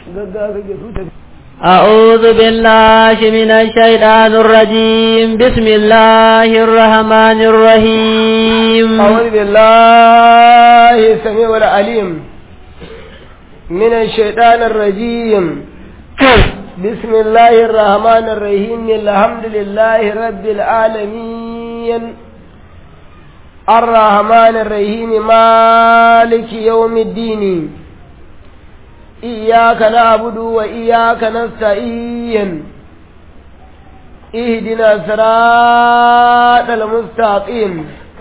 gaggawa kake su tafi أعوذ بالله من الشيطان الرجيم بسم الله الرحمن الرحيم أعوذ بالله السميع العليم من الشيطان الرجيم بسم الله الرحمن الرحيم الحمد لله رب العالمين الرحمن الرحيم مالك يوم الدين إياك نعبد وإياك نستعين اهدنا صراط المستقيم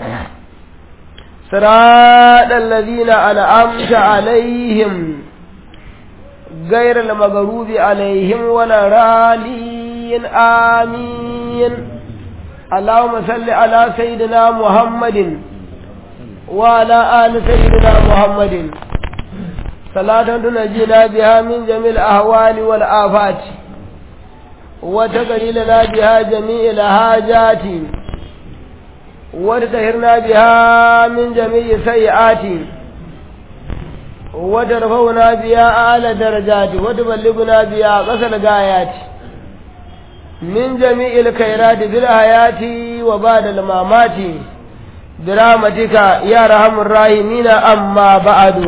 صراط الذين أنعمت عليهم غير المغضوب عليهم ولا رالين آمين اللهم صل على سيدنا محمد وعلى آل سيدنا محمد صلاة تنجينا بها من جميع الأهوال والآفات وتقري لنا بها جميع الحاجات وتطهرنا بها من جميع السيئات وترفعنا بها أعلى درجات وتبلغنا بها قصر الغايات من جميع الخيرات في الحياة وبعد الممات برحمتك يا رحم الراحمين أما بعد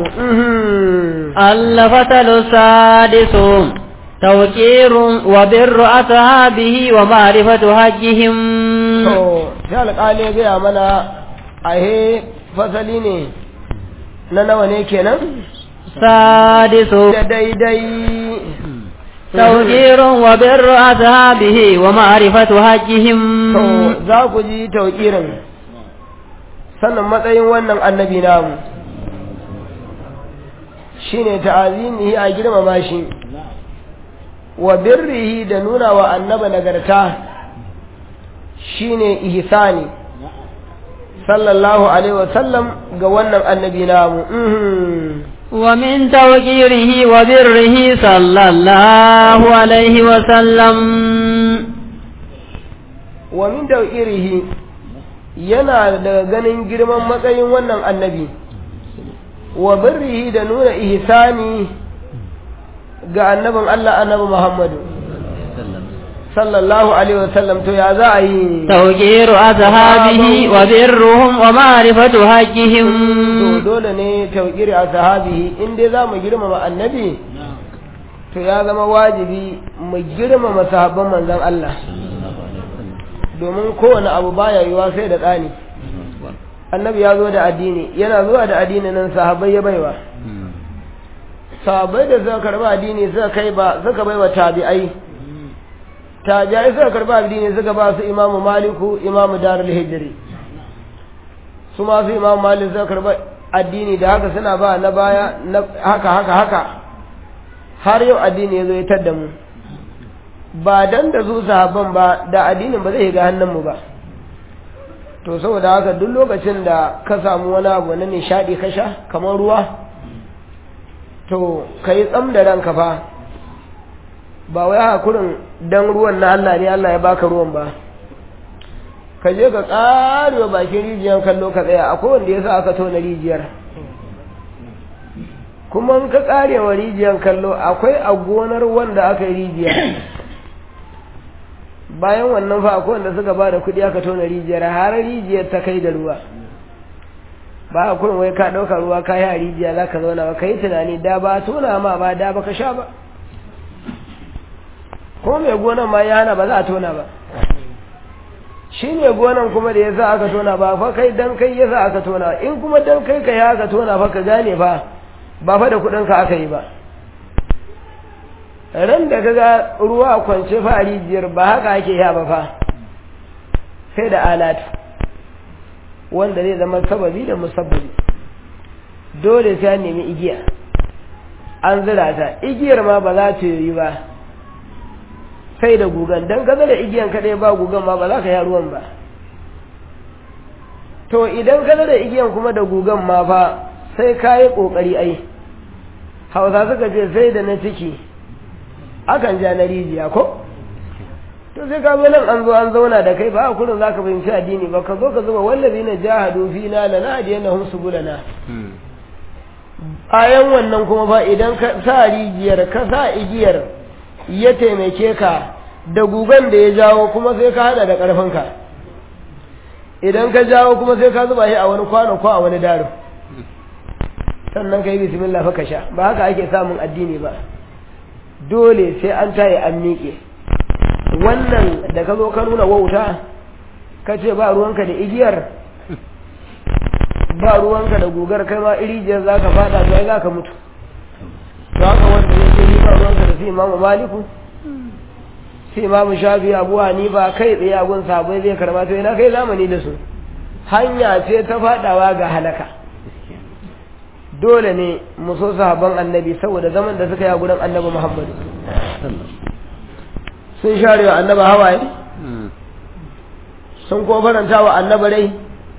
الفتل السادس توقير وبر أصحابه ومعرفة حجهم sai alƙali ya gaya mana a he fasali ne na nawa ne kenan سادس da daidai توقير وبر أصحابه ومعرفة حجهم to za ku ji tauƙirin sannan matsayin wannan annabi namu shine ta'azimihi a girmama shi wa birrihi da nuna wa annaba nagarta shine ihsani sallallahu alaihi wasallam ga wannan annabi namu mhm. ومن توقيره وبره صلى الله عليه وسلم wa min irihi yana daga ganin girman matsayin wannan annabi wa birrihi da nuna ihsani ga annabin Allah annabi Muhammadu sallallahu alaihi wasallam to ya za a yi توقير أصحابه وبرهم ومعرفة to حجهم dole ne tauƙiri a sahabihi in dai za mu girmama annabi to ya zama wajibi mu girmama sahabban manzon Allah domin kowane abu baya yiwa sai da tsani annabi ya zo da addini yana zuwa da addini nan sahabbai ya baiwa sahabbai da suka karba addini suka kai ba suka baiwa tabi'ai tabi'ai suka karba addini suka ba su imamu maliku imamu darul hijri su ma su imamu malik suka karba addini da haka suna ba na baya na haka haka haka har yau addini ya zo ya tadda mu ba dan da su sahabban ba da addinin ba zai ga hannunmu ba to saboda haka duk lokacin da ka samu wani abu na nishadi ka sha kamar ruwa to ka yi tsam da ranka fa ba wai haka kurin dan ruwan na Allah ne Allah ya baka ruwan ba ka je ka karewa bakin rijiyar kallo ka tsaya akwai wanda ya sa aka tona rijiyar kuma in ka karewa rijiyar kallo akwai a gonar wanda aka yi rijiyar bayan wannan fa akwai wanda suka ba da kuɗi aka tona rijiyar har rijiyar ta kai da ruwa ba a kurin wai ka ɗauka ruwa ka yi a rijiya za ka zauna ba ka yi tunani da ba tona ma ba da ba ka sha ba ko mai gonan ma ya hana ba za a tona ba shi ne gonan kuma da ya sa aka tona ba fa kai dan kai ya sa aka tona in kuma dan kai ka yi aka tona fa ka gane fa ba fa da kuɗinka aka yi ba ran da kaga ruwa kwance fa a rijiyar ba haka ake ya ba fa sai da alatu wanda zai zama sababi da musabbabi dole sai an nemi igiya an zira ta igiyar ma ba za ta yi ba sai da gugan don kaza da igiyan kaɗai ba gugan ma ba za ka yi ruwan ba to idan kaza da igiyan kuma da gugan ma fa sai ka yi ƙoƙari ai hausa suka ce sai da na ciki akan ja na rijiya ko to sai ka zo nan an zo an zauna da kai ba a kullum za ka fahimci addini ba ka zo ka zuba wallazi na jahadu fina lana hadiyannahum subulana bayan wannan kuma ba idan ka sa rijiyar ka sa igiyar ya taimake ka da gugan da ya jawo kuma sai ka hada da ƙarfinka idan ka jawo kuma sai ka zuba shi a wani kwano ko a wani daro sannan ka yi bismillah fa ka sha ba haka ake samun addini ba dole sai an taye an miƙe wannan da ka zo ka nuna wauta ka ce ba ruwanka da igiyar ba ruwanka da gugar kai ma irijiyar za ka fada to ai za ka mutu to haka wanda ya ce ni ba ruwanka da su imamu maliku sai imamu shafi abu hanifa kai tsaye a gun sabai zai karba to ina kai zamani da su hanya ce ta fadawa ga halaka dole ne mu so sahabban annabi saboda zaman da suka yi a gurin annabi muhammadu sun share wa annaba hawaye sun kuma faranta wa annaba rai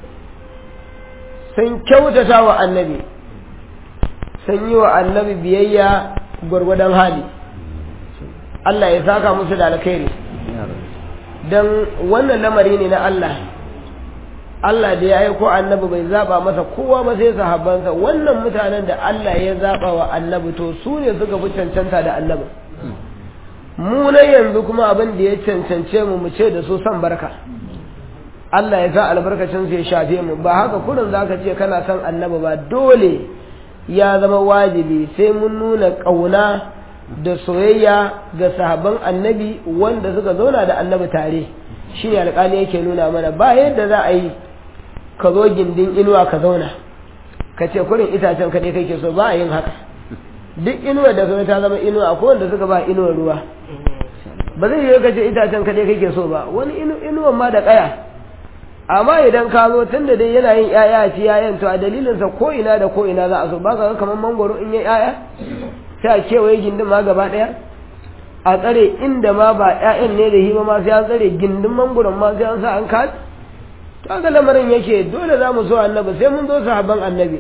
sun kyautata wa annabi sun yi wa annabi biyayya gwargwadon hali Allah ya saka musu da alkhairi don wannan lamari ne na Allah Allah da ya aiko annabi bai zaba masa kowa ba sai sahabbansa wannan mutanen da Allah ya zaba wa annabi to su ne suka fi cancanta da annabi mu na yanzu kuma abin da ya cancance mu mu ce da su san barka Allah ya sa albarkacin su ya shafe mu ba haka kurin zaka ce kana son annabi ba dole ya zama wajibi sai mun nuna ƙauna da soyayya ga sahabban annabi wanda suka zauna da annabi tare shi ne alƙali yake nuna mana ba yadda za a yi ka zo gindin inuwa ka zauna ka ce kurin itacen kaɗai kake so ba a yin haka duk inuwa da kuma ta zama inuwa akwai wanda suka ba inuwar ruwa ba zai yi ka ce itacen kaɗai kake so ba wani inuwan ma da ƙaya amma idan ka zo tun da dai yana yin ƴaƴa a ci ƴaƴan to a dalilinsa ko ina da ko ina za a so ba ka ga kamar mangoro in yi ƴaƴa sai a kewaye gindin ma gaba ɗaya a tsare inda ma ba ƴaƴan ne da hima ma sai an tsare gindin mangoron ma sai an sa an kaɗi to ga lamarin yake dole za mu so annabi sai mun zo sahabban annabi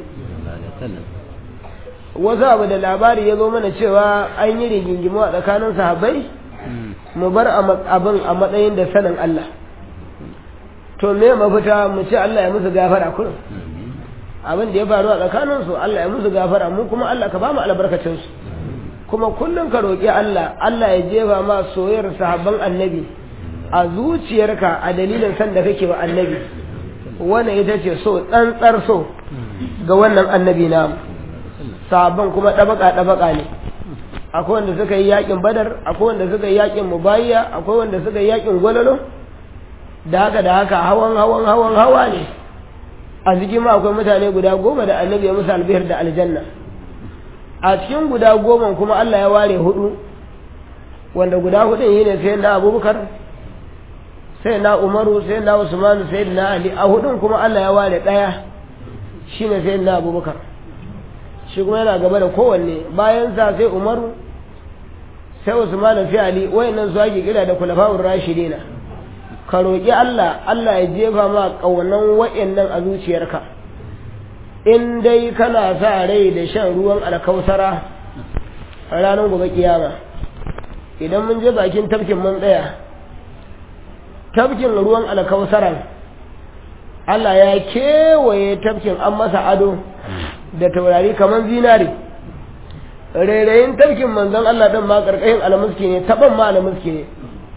wasu abu da labari ya zo mana cewa an yi rigingimu a tsakanin sahabbai mu bar abin a matsayin da sanin Allah to me mafita mu ce Allah ya musu gafara kullum abin da ya faru a tsakanin su Allah ya musu gafara mu kuma Allah ka ba mu albarkacin su kuma kullum ka roƙi Allah Allah ya jefa ma soyayyar sahabban annabi a zuciyarka a dalilin san da kake wa annabi wannan ita ce so tsantsar so ga wannan annabi namu sahabban kuma ɗabaka ɗabaka ne akwai wanda suka yi yakin badar akwai wanda suka yi yakin mubayya akwai wanda suka yi yakin gwalalo da haka da haka hawan hawan hawan hawa ne a cikin ma akwai mutane guda goma da annabi ya musu albihar da aljanna a cikin guda goma kuma Allah ya ware hudu wanda guda hudun yi ne sai na abubakar sai na umaru sai na usmanu sai na ali a hudun kuma Allah ya ware daya shine sai na abubakar shi kuma yana gaba da kowanne bayan sa sai umaru sai usmanu sai ali wayannan su ake kira da kulafa'ur rashidina ka roƙi Allah Allah ya jefa ma ƙaunan wa'annan a zuciyarka in dai kana sa rai da shan ruwan alkausara a ranar gobe kiyama idan mun je bakin tafkin mun tsaya tafkin ruwan alkausaran Allah ya kewaye tafkin an masa ado da taurari kamar zinari rairayin tafkin manzon Allah ɗin ma ƙarƙashin alamuski ne taɓan ma alamuski ne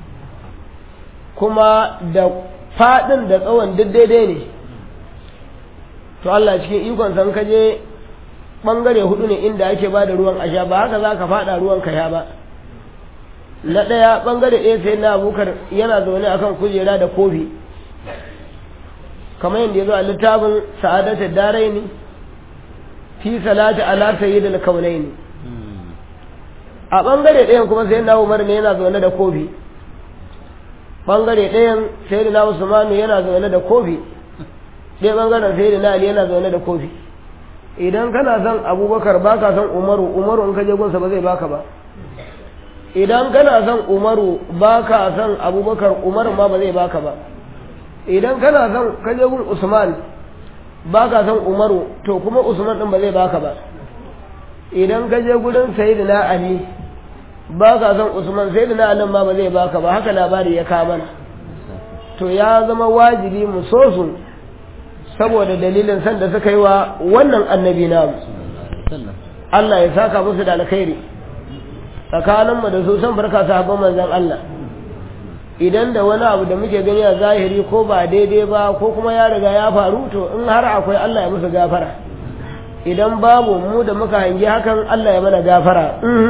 kuma da faɗin da tsawon duk daidai ne to Allah cikin ikon san ka je ɓangare hudu ne inda ake ba da ruwan asha ba haka za ka faɗa ruwan ka ya ba na ɗaya ɓangare ɗaya sai na abokar yana zaune akan kujera da kofi kamar yadda ya zo a littafin sa'adatar darai ne fi salati ala sayyidil kaunaini a ɓangare ɗayan kuma sai na umar ne yana zaune da kofi bangare ɗayan sai na usmanu yana zaune da kofi ɗaya bangaren sai na ali yana zaune da kofi idan kana son abubakar ba ka son umaru umaru in ka je gunsa ba zai baka ba idan kana son umaru ba ka son abubakar umaru ma ba zai baka ba idan kana son ka je gun usman ba ka son umaru to kuma usman din ba zai baka ba idan ka je gurin sayyidina ali ba ka son usman sai da na ma ba zai baka ba haka labari ya kawo mana to ya zama wajibi mu so su saboda dalilin san da suka yi wa wannan annabi namu Allah ya saka musu da alkhairi tsakaninmu da su san barka sahabban manzon Allah idan da wani abu da muke gani a zahiri ko ba daidai ba ko kuma ya riga ya faru to in har akwai Allah ya musu gafara idan babu mu da muka hangi hakan Allah ya mana gafara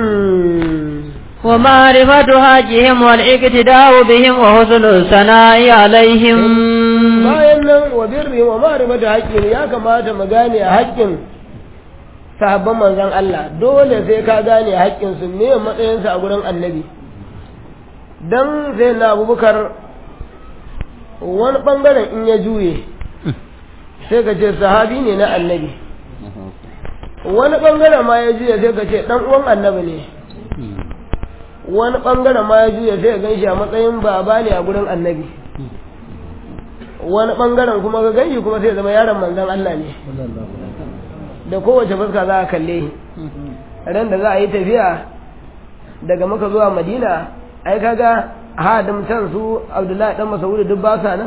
ومعرفة حقهم والاقتداء بهم وحسن الثناء عليهم bayan nan wa birri wa ma'rifatu haqqin ya kamata mu gane haƙƙin sahabban manzon Allah dole sai ka gane haƙƙin su ne matsayin su a gurin annabi dan sai na Abubakar wani bangaren in ya juye sai ka ce sahabi ne na annabi wani bangaren ma ya juye sai ka ce dan uwan annabi ne wani bangaren ma ya juya sai ya gan shi a matsayin baba ne a gurin annabi wani bangaren kuma ga ganshi kuma sai ya zama yaron manzon Allah ne da kowace fuska za a kalle ran da za a yi tafiya daga maka zuwa madina ai kaga hadim can su abdullahi dan masaudu duk ba sa nan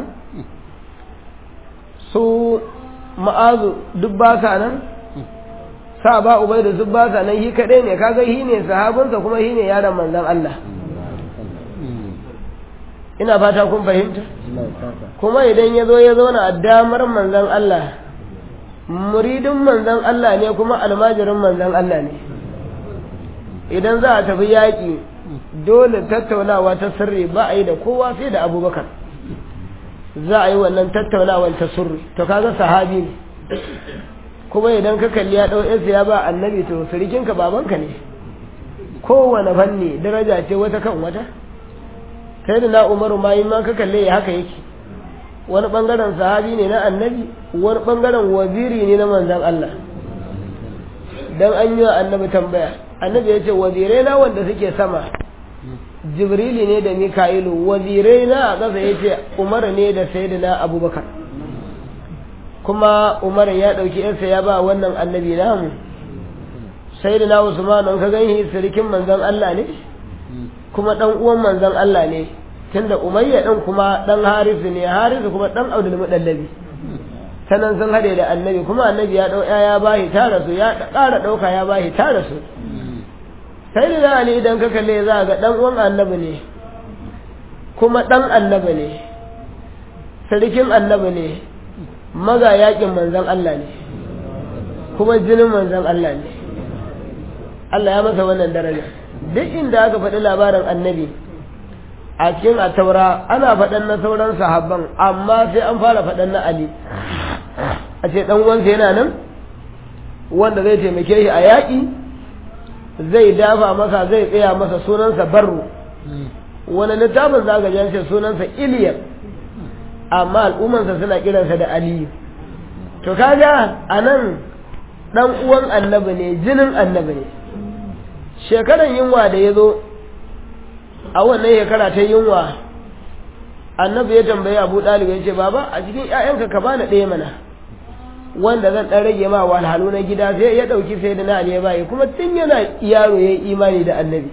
su ma'azu duk ba sa nan sa ba ubai da duk ba sa nan shi kadai ne kaga shi ne sahabinsa kuma shi ne yaron manzon Allah ina fata kun fahimta kuma idan ya zo ya zauna a damar manzon Allah muridin manzon Allah ne kuma almajirin manzon Allah ne idan za a tafi yaƙi dole tattaunawa ta sirri ba a yi da kowa sai da abubakar za a yi wannan tattaunawar ta sirri to kaga sahabi ne kuma idan ka kalli ya ɗau yansa ya ba annabi to sirikinka babanka ne kowane fanni daraja ce wata kan wata sai da na umaru ma yi ma ka kalle ya haka yake wani ɓangaren sahabi ne na annabi wani ɓangaren waziri ne na manzan Allah dan an yi wa annabi tambaya annabi ya ce wazirai na wanda suke sama jibrili ne da mika'ilu wazirai na a ƙasa ya ce umar ne da sayyidina abubakar kuma umar ya ɗauki yarsa ya ba wannan annabi namu sayyidina usman an ka gani sirikin manzon Allah ne kuma dan uwan manzon Allah ne tunda umayya din kuma dan harisu ne harisu kuma dan abdul mudallabi sanan sun hade da annabi kuma annabi ya dau ya bahi tara su ya ƙara dauka ya bahi tara su sayyidina ali idan ka kalle za ga dan uwan annabi ne kuma dan annabi ne sirikin annabi ne maga yakin manzon Allah ne kuma jinin manzon Allah ne Allah ya masa wannan daraja duk inda aka faɗi labarin annabi a cikin ataura ana faɗan na sauran sahabban amma sai an fara faɗan na Ali a ce ɗan uwansa yana nan wanda zai taimake shi a yaƙi zai dafa masa zai tsaya masa sunansa barru wani littafin za ga ce sunansa iliyar amma al'ummansa suna kiransa da aliyu to kaga a nan ɗan uwan annabi ne jinin annabi ne shekaran yunwa da ya zo a wannan shekara ta yunwa annabi ya tambayi abu ɗalibu ya ce baba a cikin ‘ya'yanka ka bani ɗaya mana wanda zan ɗan rage ma walhalu na gida sai ya ɗauki sai da na ali ya bayi kuma tun yana yaro ya yi imani da annabi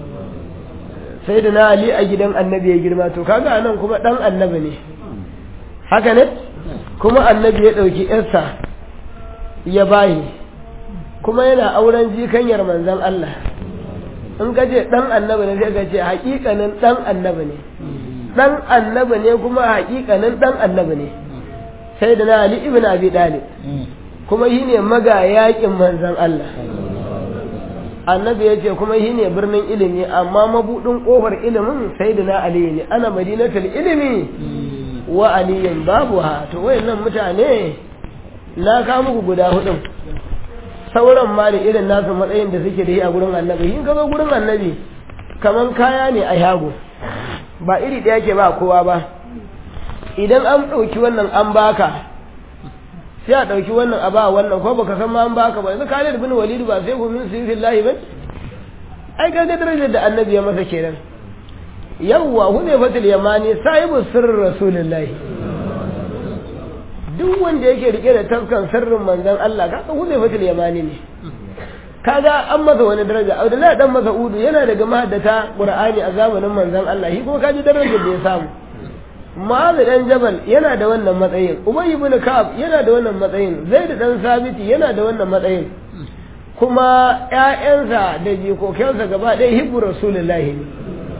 sai da na ali a gidan annabi ya girma to kaga nan kuma ɗan annabi ne haka ne kuma annabi ya ɗauki ‘yarsa ya bayi kuma yana auren jikanyar manzan Allah in ka ce ɗan annabi ne sai ka ce haƙiƙanin ɗan annabi ne ɗan annabi ne kuma haƙiƙanin ɗan annabi ne sai da na Ali ibn Abi Talib kuma shi ne maga yaƙin manzan Allah annabi ya ce kuma shi ne birnin ilimi amma mabuɗin ƙofar ilimin sai da na Ali ne ana madinatul ilimi wa aliyin babu ha to wayannan mutane na kawo muku guda hudun sauran ma da irin nasu matsayin da suke da shi a gurin annabi in ka zo gurin annabi kaman kaya ne a yago ba iri ɗaya ke ba kowa ba idan an ɗauki wannan an baka sai a ɗauki wannan a ba wannan ko baka san ma an baka ba yanzu Khalid bin Walid ba sai ku min sirrillahi ba ai ga darajar da annabi ya masa kenan yawwa hudayfatul yamani sahibu sirrin rasulullahi duk wanda yake rike da tafkan sirrin manzon Allah kaga hudayfatul yamani ne kaga an masa wani daraja Abdullahi dan Mas'ud yana daga mahaddata Qur'ani a zamanin manzon Allah shi kuma kaji darajar da ya samu Mu'adh dan Jabal yana da wannan matsayin Ubay ibn Ka'ab yana da wannan matsayin Zaid dan Sabiti yana da wannan matsayin kuma ƴaƴansa da jikokinsa gaba ɗaya hibbu rasulullahi ne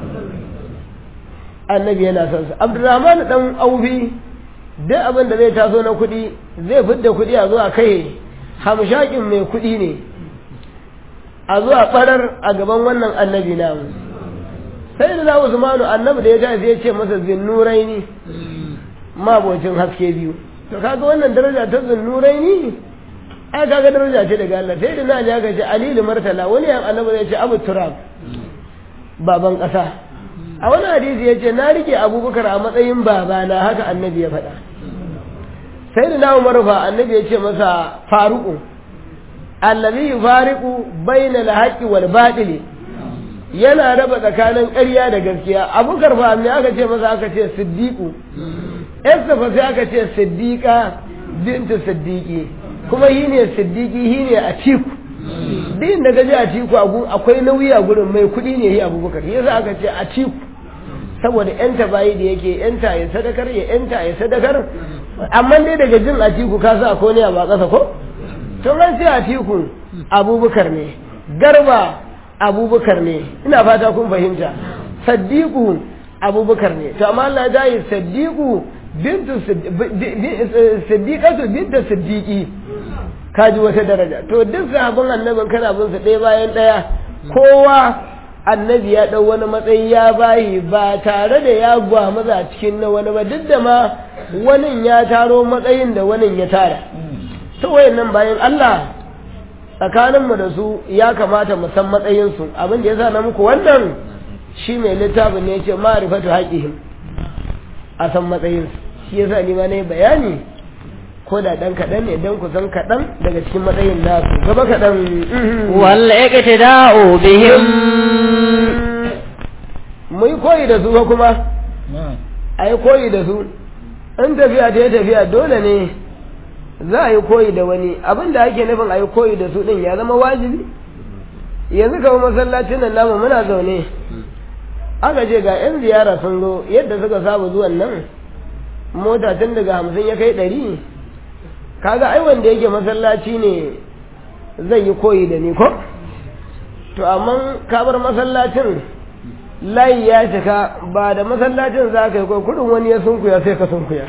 annabi yana son sa abdurrahman dan aufi duk abin da zai taso na kuɗi zai fidda kuɗi a zuwa kai hamshakin mai kuɗi ne a zuwa ɓarar a gaban wannan annabi namu sai da na usmanu annabi da ya tashi ya ce masa zinnurai ne mabocin haske biyu to kaga wannan daraja ta zinnurai ne ai kaga daraja ce daga Allah sai da na ji aka ce alilu martala wani yan annabi zai ce abu turab baban ƙasa a wani hadisi ya ce na rike abubakar a matsayin babana haka annabi ya faɗa sai da na umar fa annabi ya ce masa faruku allazi yufariqu bayna al-haqqi wal batili yana raba tsakanin ƙarya da gaskiya abubakar fa me aka ce masa aka ce siddiqu Esther fa sai aka ce siddiqa bintu siddiqi kuma yi ne siddiqi yi ne a tiku din da gaji a tiku akwai nauyi a gurin mai kuɗi ne yi abubakar yasa aka ce a tiku saboda yanta bayi da yake yanta ya sadakar ya yanta ya sadakar amma dai daga jin a tiku ka sa ko ne a ba ƙasa ko to ran ce a tiku abubakar ne garba abubakar ne ina fata kun fahimta saddiqu abubakar ne to amma Allah ya yi saddiqu bintu siddiqatu bintu siddiqi kaji wata daraja to duk sahabban annabin kana bin su ɗaya bayan ɗaya kowa annabi ya ɗau wani matsayi ya bayi ba tare da ya maza cikin na wani ba duk da ma wani ya taro matsayin da wani ya tara to wayannan bayan Allah tsakaninmu da su ya kamata mu san matsayinsu abin da ya sa na muku wannan shi mai littafin ne ce ma'rifatu haƙihim a san matsayinsu shi ya sa ni ma na yi bayani ko da ɗan kaɗan ne don ku san kaɗan daga cikin matsayin nasu gaba kaɗan wal iqtida'u bihim mu yi koyi da su kuma a yi koyi da su in tafiya ta yi tafiya dole ne za a yi koyi da wani abin da ake nufin a yi koyi da su ɗin ya zama wajibi yanzu kama masallacin nan namu muna zaune aka ce ga 'yan ziyara sun zo yadda suka saba zuwan nan mota tun daga hamsin ya kai ɗari kaga ai wanda yake masallaci ne zai yi koyi da ni ko to amma kabar masallacin layi ya cika ba da masallacin za ka yi koyi kudin wani ya sunkuya sai ka sunkuya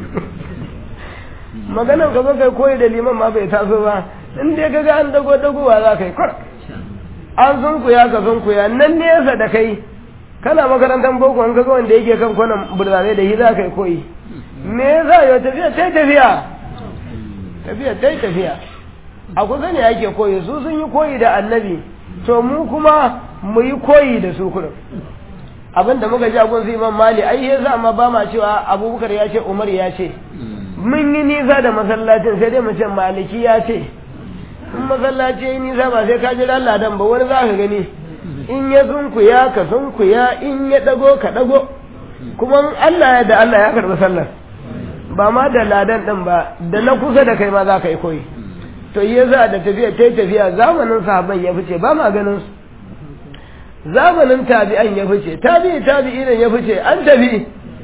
maganan ka kai koyi da liman ma bai taso ba in dai kaga an dago dagowa za ka yi kwar an sunkuya ka sunkuya nan nesa da kai kana makarantar boko an kaga wanda yake kan kwanan burtsatse da shi za ka yi koyi me yasa yau tafiya tai tafiya tafiya tai tafiya a kusa ne ake koyi su sun yi koyi da annabi to mu kuma mu yi koyi da su kurin abin da muka ji abun su imam mali ai ya sa ma ba ma cewa abubakar ya ce umar ya ce mun yi nisa da masallacin sai dai mu ce maliki ya ce in masallaci ya yi nisa ba sai ka jira ladan ba wani za ka gani in ya sunkuya ka sunkuya in ya dago ka dago kuma Allah ya da Allah ya karɓi sallar ba ma da ladan ɗin ba da na kusa da kai ma za ka yi koyi to ya za da tafiya ta tafiya zamanin sahabban ya fice ba ma ganin su zamanin tabi'an ya fice tabi'i tabi'i ya fice an tafi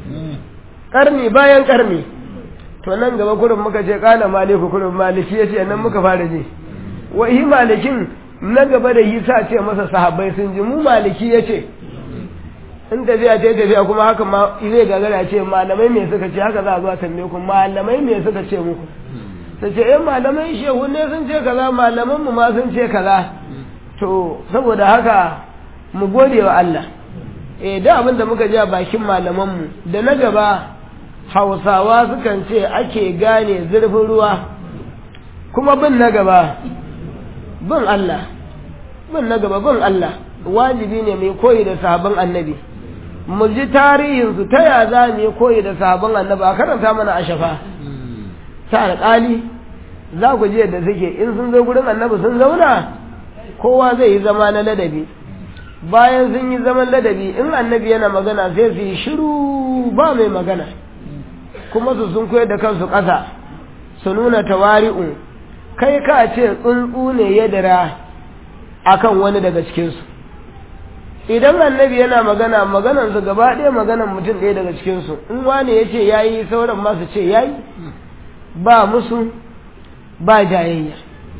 karni bayan karni to nan gaba kurin muka ce kana maliku kurin maliki ya ce nan muka fara ji wa yi malikin na gaba da yi sa ce masa sahabbai sun ji mu maliki ya ce in tafiya ta tafiya kuma haka ma zai gagara ce malamai me suka ce haka za a zuwa tambaye ku malamai me suka ce muku ta ce eh malamai shehu ne sun ce kaza malaman mu ma sun ce kaza to saboda haka mu gode wa Allah eh da abin da muka ji a bakin malaman mu da na gaba Hausawa sukan ce ake gane zurfin ruwa kuma bin na gaba bin Allah bin na gaba bin Allah wajibi ne mai koyi da sahabban annabi mu ji tarihinsu ta ya za mu yi koyi da sahabban annabi a karanta mana a shafa ta alƙali za ku ji yadda suke in sun zo gurin annabi sun zauna kowa zai yi zama na ladabi bayan sun yi zaman ladabi in annabi yana magana sai su yi shiru ba mai magana kuma su sun koyar da kansu ƙasa su nuna tawari'u kai ka ce tsuntsu ne ya dira akan wani daga cikinsu idan annabi yana magana maganansu gaba ɗaya maganan mutum ɗaya daga cikinsu in wani ya ce ya yi sauran masu ce ya yi ba musu ba jayayya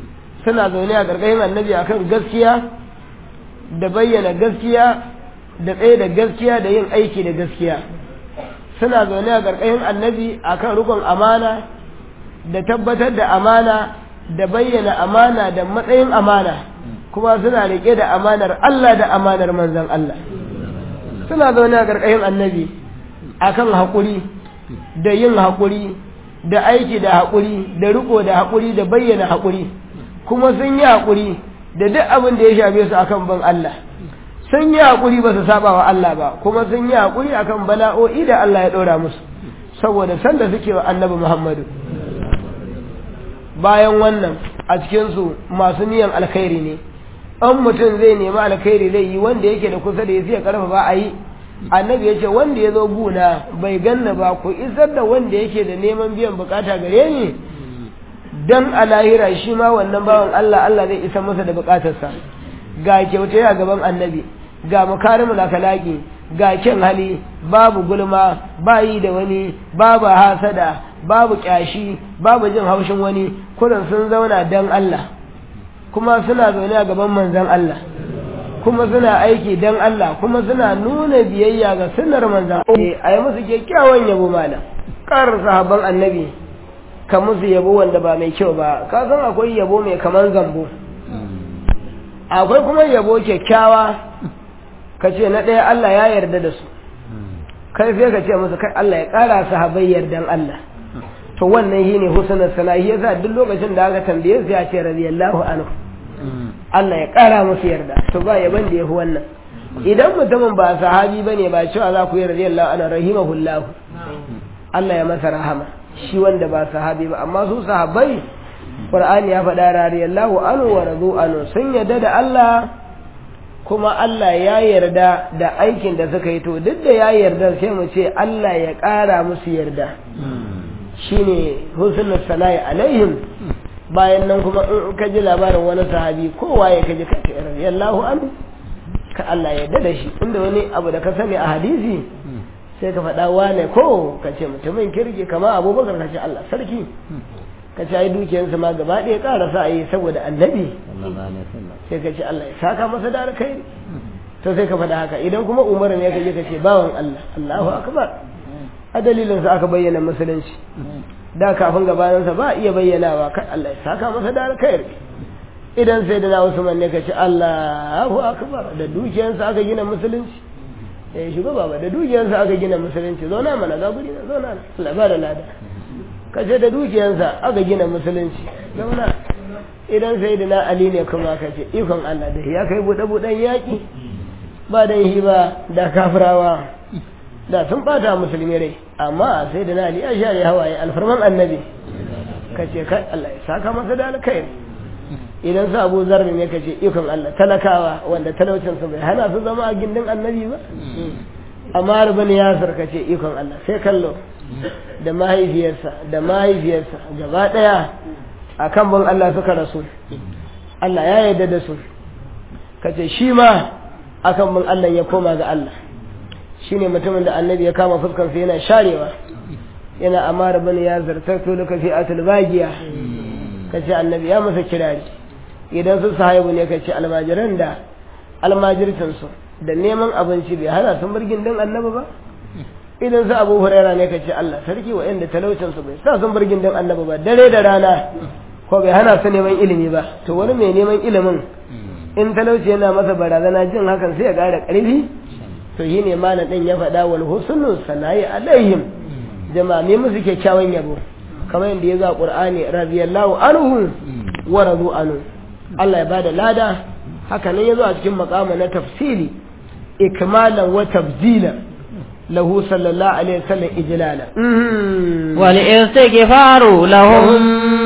suna zaune a ƙarƙashin annabi akan gaskiya da bayyana gaskiya da tsaye da gaskiya da yin aiki da gaskiya suna zaune a ƙarƙashin annabi akan rukun amana da tabbatar da amana da bayyana amana da matsayin amana kuma suna riƙe da amanar Allah da amanar manzan Allah suna zaune a ƙarƙashin annabi akan haƙuri da yin haƙuri da aiki da haƙuri da riko da haƙuri da bayyana haƙuri kuma sun yi haƙuri da duk abin da ya shafe su akan bin Allah sun yi haƙuri ba su saba wa Allah ba kuma sun yi haƙuri akan bala'o'i da Allah ya ɗora musu saboda sanda suke wa annabi Muhammadu bayan wannan a cikinsu masu niyan alkhairi ne an mutum zai nemi alkhairi zai yi wanda yake da kusa da ya siya karfafa a yi annabi ya ce wanda ya zo guna bai ganna ba ku isar da wanda yake da neman biyan bukata gare ni dan a lahira shi ma wannan bawan Allah Allah zai isa masa da bukatarsa ga kyauta a gaban annabi ga makarimul akalaki ga kyan hali babu gulma ba yi da wani babu hasada babu kyashi babu jin haushin wani kurin sun zauna dan Allah kuma suna zaune a gaban manzon Allah kuma suna aiki dan Allah kuma suna nuna biyayya ga sunnar manzon Allah a yi musu kyakkyawan yabo malam kar sahabban annabi ka musu yabo wanda ba mai kyau ba ka san akwai yabo mai kaman zambo akwai kuma yabo kyakkyawa ka ce na ɗaya Allah ya yarda da su kai sai ka ce musu kai Allah ya ƙara sahabai yardan Allah to wannan shi ne husnar sana'i yasa duk lokacin da aka tambaye su ya ce radiyallahu anhu Allah ya ƙara musu yarda to ba yaban da yafi wannan idan mutumin ba sahabi bane ba cewa za ku yi radiyallahu anhu rahimahullahu Allah ya masa rahama shi wanda ba sahabi ba amma su sahabbai Qur'ani ya faɗa radiyallahu anhu wa radu anhu sun yarda da Allah kuma Allah ya yarda da aikin da suka yi to duk da ya yarda sai mu ce Allah ya ƙara musu yarda shine husnul sana'i alaihim bayan nan kuma in ka ji labarin wani sahabi kowa ya kaji ka radiyallahu anhu ka Allah ya yarda da shi inda wani abu da ka sani a hadisi sai ka faɗa wane ko ka ce mutumin kirki kama abubakar ka ce Allah sarki ka ce ai dukiyarsa ma gaba ɗaya ƙara sa yi saboda annabi sai ka ce Allah ya saka masa da alkhairi to sai ka faɗa haka idan kuma umar ne ka je ka ce bawan Allah Allahu akbar a dalilin sa aka bayyana musulunci da kafin gabaninsa ba iya bayyanawa kai Allah ya saka masa da alkhairi idan sai da Usman ne ka ce Allahu akbar da dukiyarsa aka gina musulunci eh shugaba ba da dukiyarsa aka gina musulunci zauna mana ga guri na zauna Allah ba da lada kace da dukiyarsa aka gina musulunci zauna idan sai da na Ali ne kuma kace ikon Allah da ya kai bude buden yaki ba dan hi ba da kafirawa da sun bata musulmi rai amma sai da na Ali ya share hawaye alfarman annabi kace kai Allah ya saka masa da alkhairi idan su abu zarri ne ka ce ikon Allah talakawa wanda talaucinsu bai hana su zama a gindin annabi ba amma rubin yasir ka ce ikon Allah sai kallo da mahaifiyarsa da mahaifiyarsa gaba ɗaya a kan bin Allah suka rasu Allah ya yarda da su ka ce shi ma a kan bin Allah ya koma ga Allah shi ne mutumin da annabi ya kama fuskarsa yana sharewa yana amma rubin yasir ta tulu ka fi atul bagiya ka ce annabi ya masa kirari idan su sahibu ne ka ce almajiran da almajircinsu da neman abinci bai hana sun birgin din annabi ba idan su abu huraira ne ka ce Allah sarki wa inda talaucinsu bai sa sun birgin din annabi ba dare da rana ko bai hana su neman ilimi ba to wani mai neman ilimin in talauci yana masa barazana jin hakan sai ya ƙara ƙarfi to yi ne mana ɗin ya faɗa wal husnu sanayi alaihim jama'a me musu kyakkyawan yabo kamar yadda ya za ƙur'ani radiyallahu anhu wa radu anhu Allah ya bada lada haka nan yazo a cikin makama na tafsiri ikmalan wa tabdila lahu sallallahu alaihi wasallam ijlala wal istighfaru lahum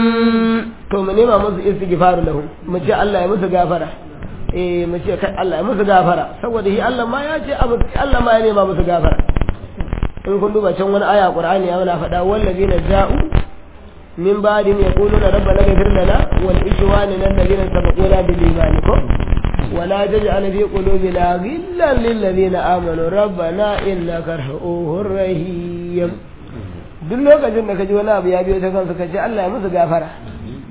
to mu nema musu istighfaru lahum mu ce Allah ya musu gafara eh mu ce kai Allah ya musu gafara saboda shi Allah ma ya ce Allah ma ya nema musu gafara in kun duba can wani aya Qur'ani ya mana faɗa wallazina ja'u من بعد يقولون ربنا اغفر لنا ولإخواننا الذين سبقونا بالإيمان ولا تجعل في قلوبنا غلا للذين آمنوا ربنا إنك رؤوف رحيم duk lokacin da ka ji wani abu ya biyo ta kansu ka ce Allah ya musu gafara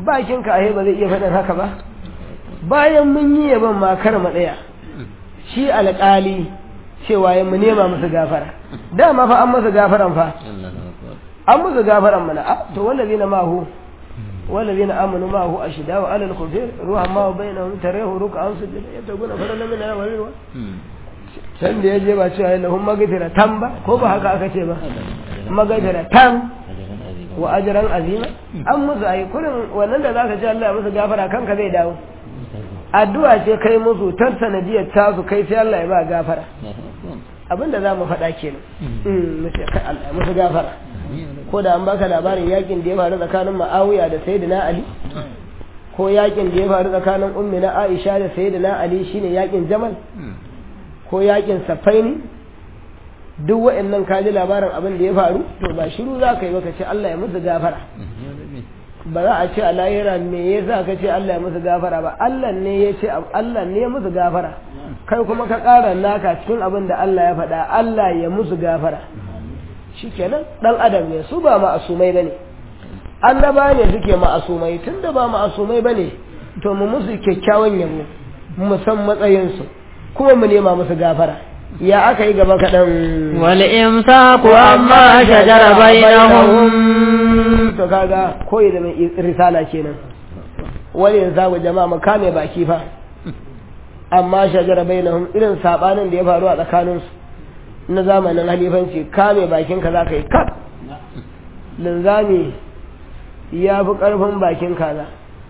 bakin ka ahe ba zai iya faɗin haka ba bayan mun yi yaban ma kar mu ɗaya shi alƙali cewa ya mu nema musu gafara dama fa an musu gafaran fa an musu gafaran mana a to wallazi na mahu wallazi na amanu mahu a shida wa alal kufir ruhan ma bai na tarehu ruka an sujud ya ta guna fara lamina ya wari ruwa can da ya je ba cewa ya lahun magafira tan ba ko ba haka aka ce ba magafira tan wa ajran azima an musu ayi kurin wannan da zaka ce Allah ya musu gafara kanka zai dawo addu'a ce kai musu tan sanadiyar tasu kai sai Allah ya ba gafara abinda za mu faɗa kenan musu gafara ko da an baka labarin yakin da ya faru tsakanin ma'awiya da sayyidina ali ko yakin da ya faru tsakanin ummi na aisha da sayyidina ali shine yakin jamal ko yakin safaini duk wa'annan ka ji labarin abin da ya faru to ba shiru za ka yi ba ka ce Allah ya musu gafara ba za a ce a lahira me ya sa ka ce Allah ya musu gafara ba Allah ne ya ce Allah ne ya musu gafara kai kuma ka ƙara naka cikin abin da Allah ya faɗa Allah ya musu gafara shikenan dan adam ne su ba ma'asumai bane annaba ne suke ma'asumai tunda ba ma'asumai bane to mu musu kyakkyawan yabo mu san matsayinsu kuma mu nema musu gafara ya aka yi gaba kaɗan wal imsaku amma shajara bainahum to kaga koyi da mai risala kenan wani yanzu jama'a mu kame baki fa amma shajara bainahum irin sabanin da ya faru a tsakaninsu na zamanin halifanci kame bakinka za ka yi kaf linzami ya fi ƙarfin bakin kaza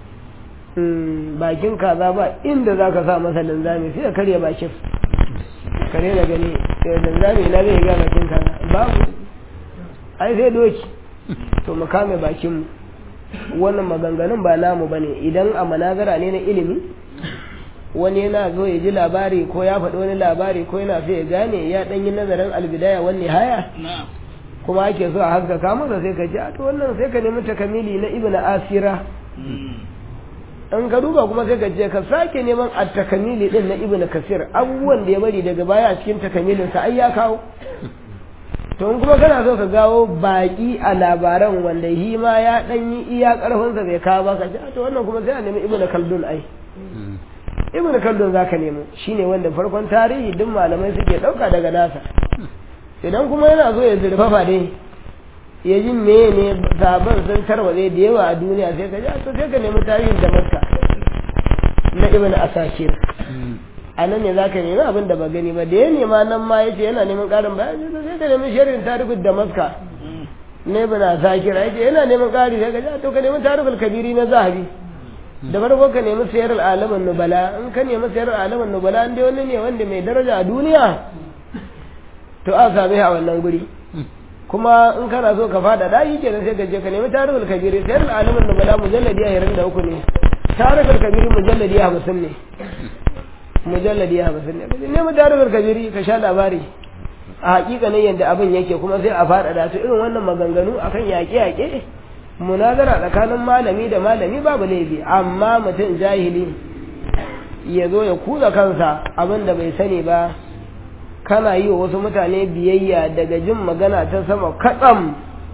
bakin kaza ba inda za ka sa masa linzami sai ya karya bakin kare da gani linzami na zai ga bakin kaza babu ai sai doki to mu kame bakinmu wannan maganganun ba namu ba ne idan a manazara ne na ilimi wani yana zo ya ji labari ko ya faɗi wani labari ko yana so ya gane ya ɗan yi nazarin albidaya wani haya kuma ake so a haskaka masa sai ka ji a to wannan sai ka nemi takamili na ibn asira in ka duba kuma sai ka je ka sake neman a takamili din na ibn kasir abubuwan da ya bari daga baya a cikin takamilin sa ai ya kawo to in kuma kana so ka gawo baki a labaran wanda shi ma ya dan yi iya karfin sa bai kawo ba ka ji to wannan kuma sai a nemi ibn kaldun ai ibn kaldun zaka nemo shine wanda farkon tarihi duk malamai suke dauka daga nasa idan kuma yana so ya zurfafa dai ya ji meye ne zaben sun tarwatse da yawa a duniya sai ka ji to sai ka nemi tarihin damaska na ibn asakir a nan ne zaka nemi abin da ba gani ba da ya nema nan ma yace yana neman karin bayani sai ka nemi sharhin tarihin damaska na ibn asakir yace yana neman kari sai ka ji to ka nemi tarihul kabiri na zahabi da farko ka nemi sayar alaman nubala in ka nemi sayar alaman nubala an dai wani ne wanda mai daraja a duniya to a same a wannan guri kuma in kana so ka fada da yi kenan sai ka je ka nemi tarihul kabiri sayar alaman nubala mujalladi a hirin da uku ne tarihul kabiri mujalladi a hamsin ne mujalladi a hamsin ne ka nemi tarihul kabiri ka sha labari a hakikanin yadda abin yake kuma sai a fada da su irin wannan maganganu akan yaƙe-yaƙe munazara tsakanin malami da malami babu laifi amma mutum jahili ya zo ya kuza kansa abin da bai sani ba kana yi wa wasu mutane biyayya daga jin magana ta sama katsam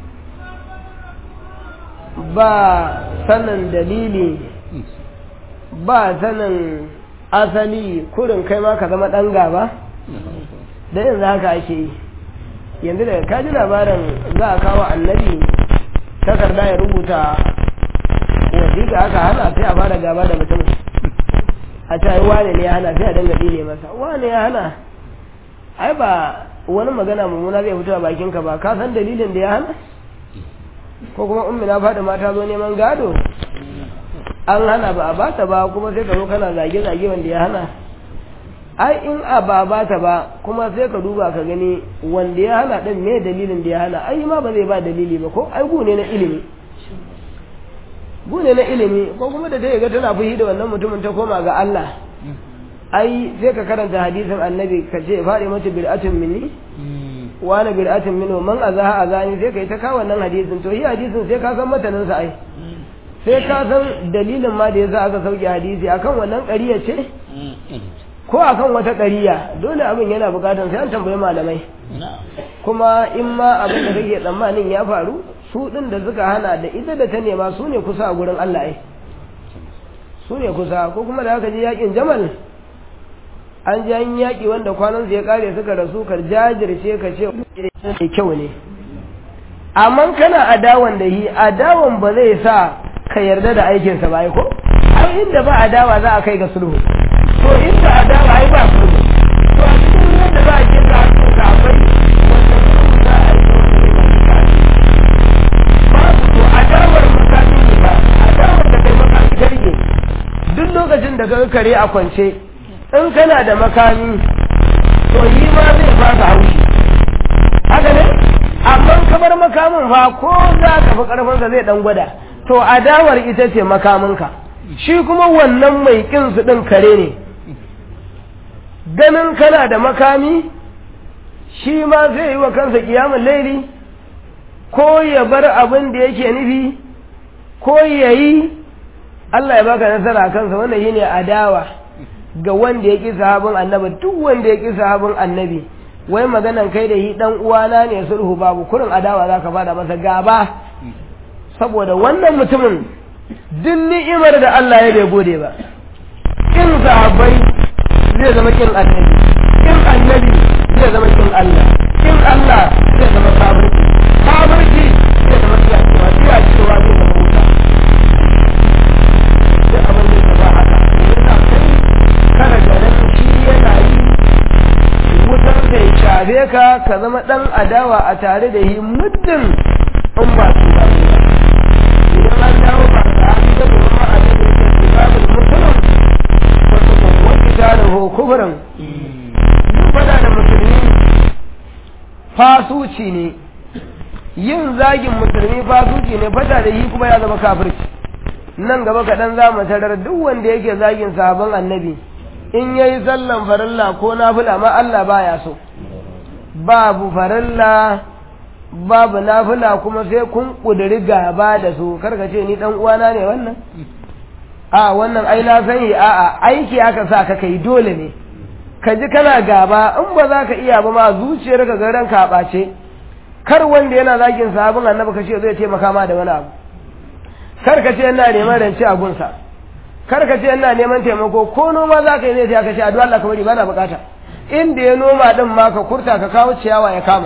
ba sanin dalili ba sanin asali kurin kai ma ka zama ɗan gaba da yanzu haka ake yi yanzu daga kaji labarin za a kawo annabi takarda ya rubuta wasiƙa aka hana sai a fara gaba da mutum a ta wane ne ya hana sai a dinga ne masa wane ya hana ai ba wani magana mummuna zai fito a bakinka ba ka san dalilin da ya hana ko kuma ummi na fada mata zo neman gado an hana ba a bata ba kuma sai ka zo kana zage-zage wanda ya hana ai in a ba bata ba kuma sai ka duba ka gani wanda ya hana din me dalilin da ya hana ai ma ba zai ba dalili ba ko ai gune na ilimi gune na ilimi ko kuma da ta ga tana fushi da wannan mutumin ta koma ga Allah ai sai ka karanta hadisin annabi ka ce faɗi mata bir'atun minni wani bir'atun minhu man azaha azani sai kai ta kawo wannan hadisin to yi hadisin sai ka san matanin sa ai sai ka san dalilin ma da yasa aka sauke hadisi akan wannan ƙariya ce ko akan wata ƙariya dole abin yana buƙatar sai an tambayi malamai kuma in ma abin da kake tsammanin ya faru su ɗin da suka hana da ita da ta nema su ne kusa a gurin Allah ai su ne kusa ko kuma da aka je yakin jamal an ji an yaƙi wanda kwanan ya kare suka rasu ka jajirce ka ce mai kyau ne amma kana adawan da yi adawan ba zai sa ka yarda da aikinsa ba ko ai inda ba adawa za a kai ga sulhu to inda adawa ai ba sulhu to a cikin yadda za a kira su ka akwai wanda sulhu za a yi babu to adawar makami ne ba adawar da kai makami garge duk lokacin da ka kare a kwance in kana da makami to yi ma zai fasa haushi haka ne amma ka bar makamin fa ko za ka fi karfinsa zai dan gwada to adawar ita ce makaminka shi kuma wannan mai kin su din kare ne ganin kana da makami shi ma zai yi wa kansa kiyamun laili ko ya bar abin da yake nufi ko ya yi Allah ya baka nasara a kansa wannan yi ne adawa ga wanda ya ƙi sahabin annabi duk wanda ya ƙi sahabin annabi wai maganan kai da yi dan uwana ne sulhu babu kurin adawa zaka fada masa gaba saboda wannan mutumin duk ni'imar da Allah ya bai gode ba kin sahabbai zai zama kin annabi kin annabi zai zama kin Allah kin Allah zai zama kafirci kafirci zai zama tsiyacewa tsiyacewa zai zama wuta duk abin da ya ba haka yana kai kana ganin shi yana yi wutar da ya shafe ka ka zama ɗan adawa a tare da yi muddin in ba su ba su ba idan an dawo ba da an ga da kuma a cikin kitabul muslim wato ko wani da ho kufrin duk fada da musulmi fasuci ne yin zagin musulmi fasuci ne fata da yi kuma ya zama kafirci nan gaba kaɗan za mu tarar duk wanda yake zagin sahabban annabi in ya yi sallan farilla ko nafila ma Allah baya so babu farilla babu nafila kuma sai kun ƙudiri gaba da su karka ce ni ɗan uwana ne wannan a wannan ai na sani a a aiki aka sa ka kai dole ne ka ji kana gaba in ba za ka iya ba ma zuciyar ka ga ranka a ɓace kar wanda yana zagin sahabin annabi ka ce zai taimaka ma da wani abu kar ka ce yana neman rance a gunsa kar ka ce ina neman taimako ko noma za ka yi zai ka ce addu'a Allah ka bari bana bukata inda ya noma din ma ka kurta ka kawo ciyawa ya kama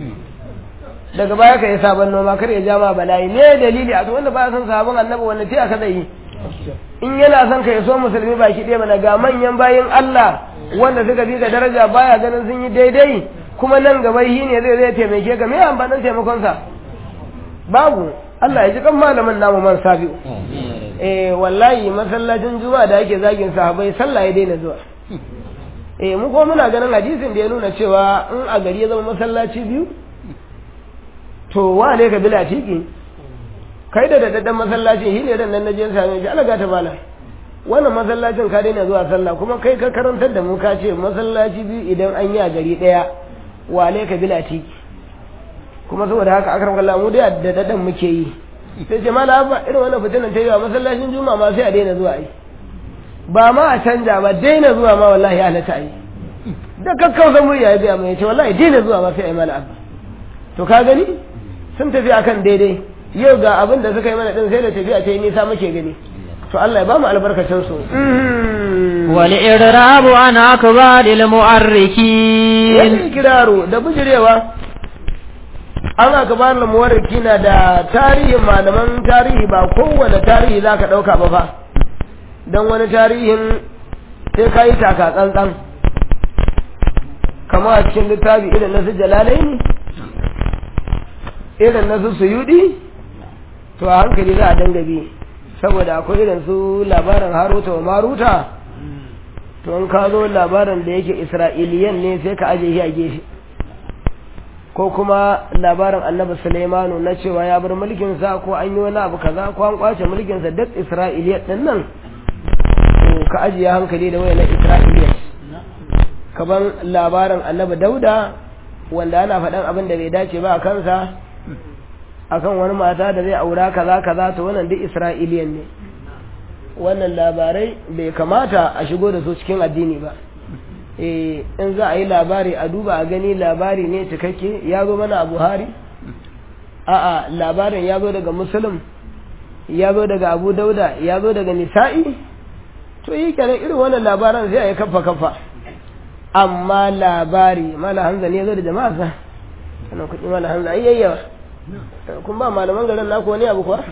daga baya ka yi sabon noma kar ya jama bala'i ne dalili a wanda ba san sabon annabi wanda ce aka zai yi in yana son ka ya so musulmi baki ɗaya mana ga manyan bayin Allah wanda suka bi ka daraja baya ganin sun yi daidai kuma nan gaba shi ne zai zai taimake ka me amfanin taimakonsa babu Allah ya ji kan malamin namu man sabi'u eh wallahi masallacin juma'a da ake zagin sahabbai sallah ya daina zuwa eh mu ko muna ganin hadisin da ya nuna cewa in a gari ya zama masallaci biyu to wa ne ka bila tiki kai da daddadan masallacin shi ne dan nan naje same shi Allah ta bala wannan masallacin ka daina zuwa sallah kuma kai ka karantar da mu ka ce masallaci biyu idan an yi a gari daya wa ne ka bila tiki kuma saboda haka akram kallah mu da daddadan muke yi sai ce mala abba irin wannan fitinan ta yi wa masallacin juma'a ma sai a daina zuwa yi ba ma a canja ba daina zuwa ma wallahi ya halatta yi da kakkausa murya ya biya mai ce wallahi daina zuwa ma sai a yi mala abba to ka gani sun tafi akan daidai yau ga abin da suka yi mana din sai da tafiya ta yi nisa muke gani to Allah ya ba mu albarkacin su والإعراب عن أكبار المؤركين wani kiraru da bujirewa an aka ba da muwarriki na da tarihin malaman tarihi ba kowane tarihi za ka ɗauka ba fa don wani tarihin sai ka yi taka tsantsan kama a cikin littafi irin na su jalalai ne irin na su suyudi to a hankali za a dangabe saboda akwai irin su labarin haruta wa maruta to in ka zo labarin da yake isra'iliyan ne sai ka aje shi a gefe ko kuma labarin annabi Sulaimanu na cewa ya bar mulkinsa ko an yi wani abu kaza ko an kwace mulkinsa duk Isra'iliya din nan to ka ajiye hankali da wayan Isra'iliya kaban labarin annabi Dauda wanda ana faɗan abin da bai dace ba a kansa akan wani mata da zai aura kaza kaza to wannan duk Isra'iliyan ne wannan labarai bai kamata a shigo da su cikin addini ba in za a yi labari a duba a gani labari ne cikakke ya zo mana a buhari a'a labarin ya zo daga musulun ya zo daga abu dauda ya zo daga nisa'i to yi kenan irin wannan labaran sai a yi kafa kafa amma labari mala hanza ne zo da jama'a sa sannan kuɗi mala hanza ai yayyawa kun ba malaman garin naku wani abu kuwa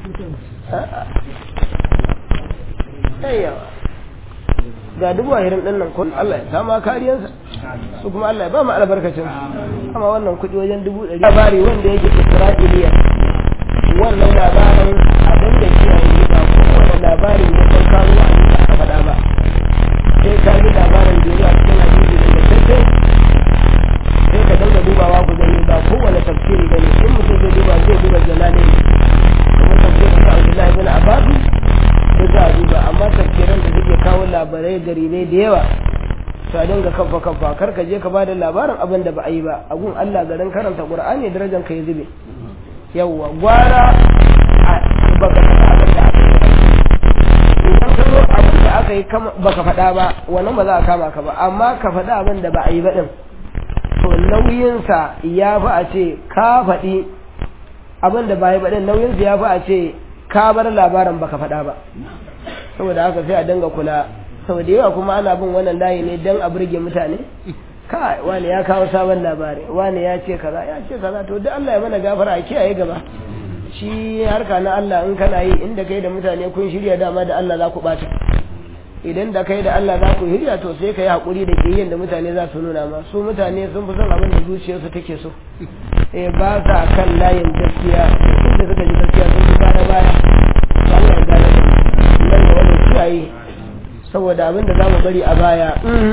yayyawa ga dubu ahirin ɗin nan kun Allah ya sama kariyarsa su kuma Allah ya ba mu albarkacin amma wannan kuɗi wajen dubu ɗari labari wanda yake Isra'iliya wannan labarin abin da kiyaye ba kowane labari ne kan kawo a aka faɗa ba sai ka ji labarin da ya cikin hadisi da tattace sai ka dinga dubawa ku gani ba kowane tafsiri ba ne in mutum zai duba zai duba jalali kuma tafsirin da Abdullahi bin Abbas da za a duba amma tafsiran da suke kawo labarai garibai da yawa to a dinga kafa kafa kar ka je ka bada labarin abin da ba a yi ba a gun Allah garin karanta Qur'ani darajar ka ya zube yawwa gwara baka faɗa abin da aka yi idan ka zo abin da aka yi baka faɗa ba wannan ba za a kama ka ba amma ka faɗa abin da ba a yi ba ɗin to nauyinsa ya fi a ce ka faɗi abin da ba a yi ba ɗin nauyinsa ya fi a ce ka bar labarin baka faɗa ba saboda haka sai a dinga kula saboda yawa kuma ana bin wannan layi ne don a burge mutane kai wani ya kawo sabon labari wani ya ce kaza ya ce kaza to duk Allah ya mana gafara a kiyaye gaba shi harka na Allah in kana yi inda kai da mutane kun shirya dama da Allah za ku bata idan da kai da Allah za ku shirya to sai ka yi haƙuri da ƙiyayyen da mutane za su nuna ma su mutane sun fi son abin da zuciyarsu take so eh ba sa kan layin gaskiya inda suka ji gaskiya sun fi baya baya Allah ya gane nan da wani kiyaye saboda abin da za mu bari a baya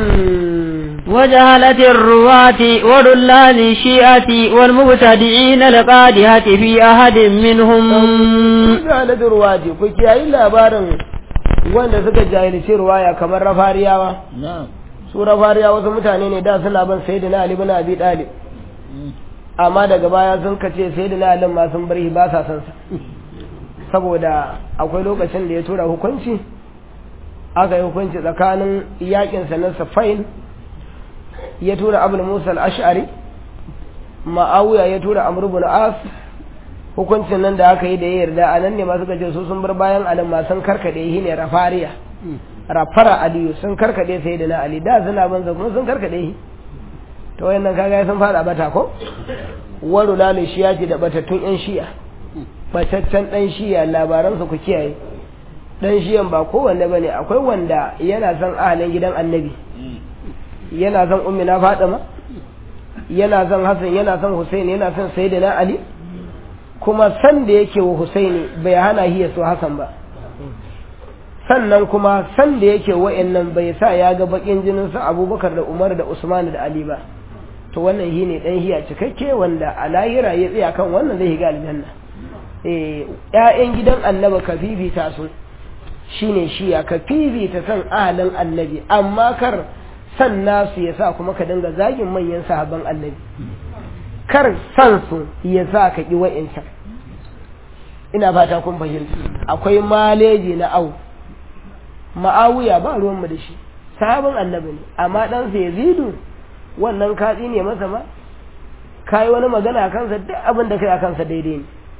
وجهلة الرواة ودلال الشيعة والمبتدعين القادحة في أحد منهم وجهلة الرواة كي أي labarin wanda suka jahilci ruwaya kamar rafariyawa su rafariyawa wasu mutane ne da suna ban sayyidina Ali bin Abi Talib amma daga baya sun kace sayyidina Ali ma sun bar ba sa san sa saboda akwai lokacin da ya tura hukunci aka yi hukunci tsakanin yakinsa na safain ya tura abul musa al-ash'ari ma'awiya ya tura amr ibn as hukuncin nan da aka yi da ya yarda a nan ne masu gaje su sun bar bayan alim ma sun karkade shi ne rafariya rafara aliyu sun karkade sai da na ali da suna banza kuma sun karkade shi to wayannan kaga sun fada bata ko waru lalu shiya ce da batattun yan shiya bataccen dan shiya labaransu ku kiyaye dan shiyan ba kowanne bane akwai wanda yana son ahalin gidan annabi yana son ummina fatima yana son hasan yana son husaini yana son sayyidina ali kuma san da yake wa husaini bai hana shi ya so hasan ba sannan kuma san da yake wa'annan bai sa ya ga bakin jinin su abubakar da umar da usman da ali ba to wannan shi ne dan hiya cikakke wanda a lahira ya tsaya kan wannan zai shiga aljanna eh ƴaƴan gidan annaba ka fifita su shine shiya ka fifita san ahalin annabi amma kar san nasu ya sa kuma ka dinga zagin manyan sahabban annabi kar san su ya sa ka ƙi wa'incan ina fata kun fahimta akwai maleji na au ma'awuya ba ruwanmu da shi sahabin annabi ne amma ɗansa ya zidu wannan katsi ne masa ma ka yi wani magana a kansa duk abin da kai a kansa daidai ne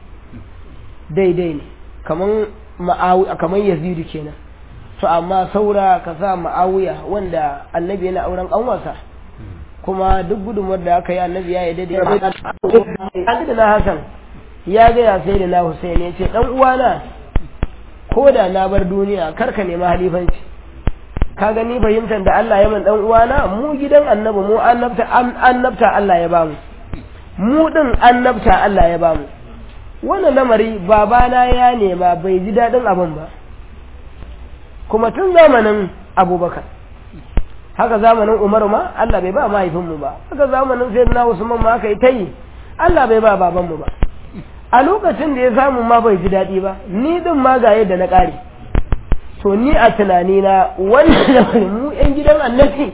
daidai ne kaman ma'awiya kamar yazidu kenan to amma saura ka sa ma'awiya wanda annabi yana auren kanwarsa kuma duk gudunmuwar da aka yi annabi ya yi daidai da na hasan ya gaya sai da na husaini ya ce dan uwana ko da na bar duniya kar ka nema halifanci ka gani fahimtar da Allah ya man dan uwana mu gidan annabi mu annabta annabta Allah ya bamu mu din annabta Allah ya bamu wannan lamari babana ya nema bai ji daɗin abin ba kuma tun zamanin abubakar haka zamanin umaru ma Allah bai ba mahaifinmu ba haka zamanin sai na usman ma aka yi ta yi Allah bai ba babanmu ba a lokacin da ya samu ma bai ji daɗi ba ni din ma ga yadda na ƙare to ni a tunanina wannan lamarin mu yan gidan annabi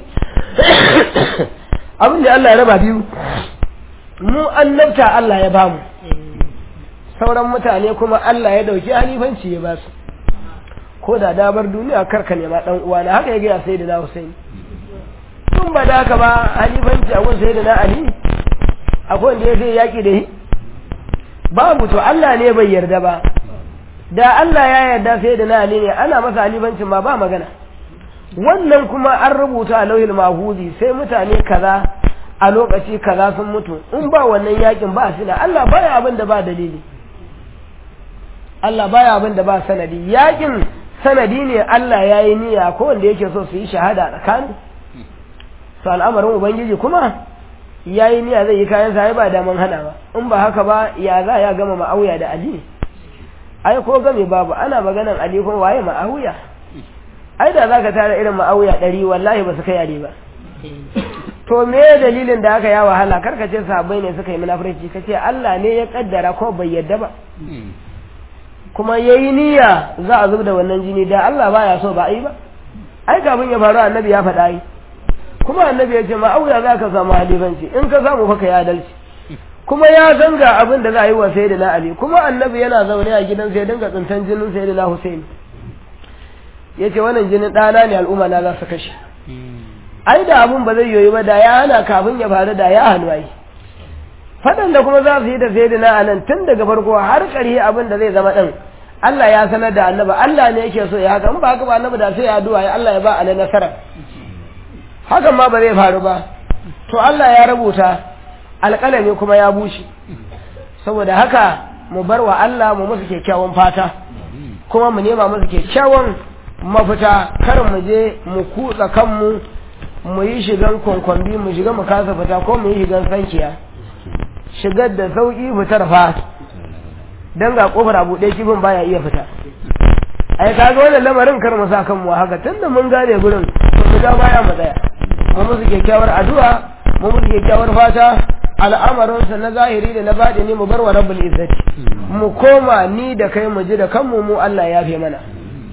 abin da Allah ya raba biyu mu annabta Allah ya bamu sauran mutane kuma Allah ya dauki halifanci ya basu ko da dabar duniya karka nema dan uwa na haka ya gaya sai da na Hussein tun ba da haka ba halifanci akwai sai da na Ali akwai wanda ya zai yaki da shi babu to Allah ne bai yarda ba da Allah ya yarda sai da na Ali ne ana masa alibancin ma ba magana wannan kuma an rubuta a lauhil mahudi sai mutane kaza a lokaci kaza sun mutu in ba wannan yakin ba sila Allah baya abin da ba dalili Allah baya abin da ba sanadi yakin sanadi ne Allah ya yi niyya ko wanda yake so su yi shahada tsakani to al'amarin ubangiji kuma ya yi niyya zai yi kayan sa ba daman hana ba in ba haka ba ya za ya gama ma'auya da Ali ai ko game babu ana maganan Ali ko waye ma'auya ai da zaka tara irin ma'auya ɗari wallahi ba su kai Ali ba to me dalilin da aka ya wahala karka ce sahabbai ne suka yi munafurci kace Allah ne ya kaddara ko bai yadda ba kuma yayi niyya za a zub da wannan jini da Allah baya so ba ai ba ai kafin ya faru annabi ya faɗa ai kuma annabi ya ce ma auya za ka samu halifanci in ka samu fa ka yi adalci kuma ya zanga abin da za a yi wa sayyidina Ali kuma annabi yana zaune a gidan sai dinga tsintan jinin sayyidina Hussein yace wannan jinin ɗana ne al'umma na za su kashe ai da abun ba zai yoyi ba da ya hana kafin ya faru da ya hannu ai faɗan da kuma za su yi da sai da na nan tun daga farko har ƙarhi abin da zai zama ɗin Allah ya sanar da annaba Allah ne yake so ya haka in ba haka ba annabi da sai ya addu'a ya Allah ya ba alai nasara hakan ma ba zai faru ba to Allah ya rubuta alƙalami kuma ya bushe saboda haka mu bar wa Allah mu musu kyakkyawan fata kuma mu nema musu kyakkyawan mafita kar mu je mu kutsa kanmu mu yi shigan kwankwambi mu shiga mu kasa fita ko mu yi shigan sankiya shigar da sauƙi fitar fa don ga ƙofar a buɗe kifin baya iya fita ai kaga wannan lamarin kar mu sa kanmu haka tunda mun gane gurin to mu ga baya mu tsaya mu musu kyakkyawar addu'a mu musu kyakkyawar fata al'amarinsa na zahiri da na baɗini mu bar wa rabbul izzati mu koma ni da kai mu ji da kanmu mu Allah ya fi mana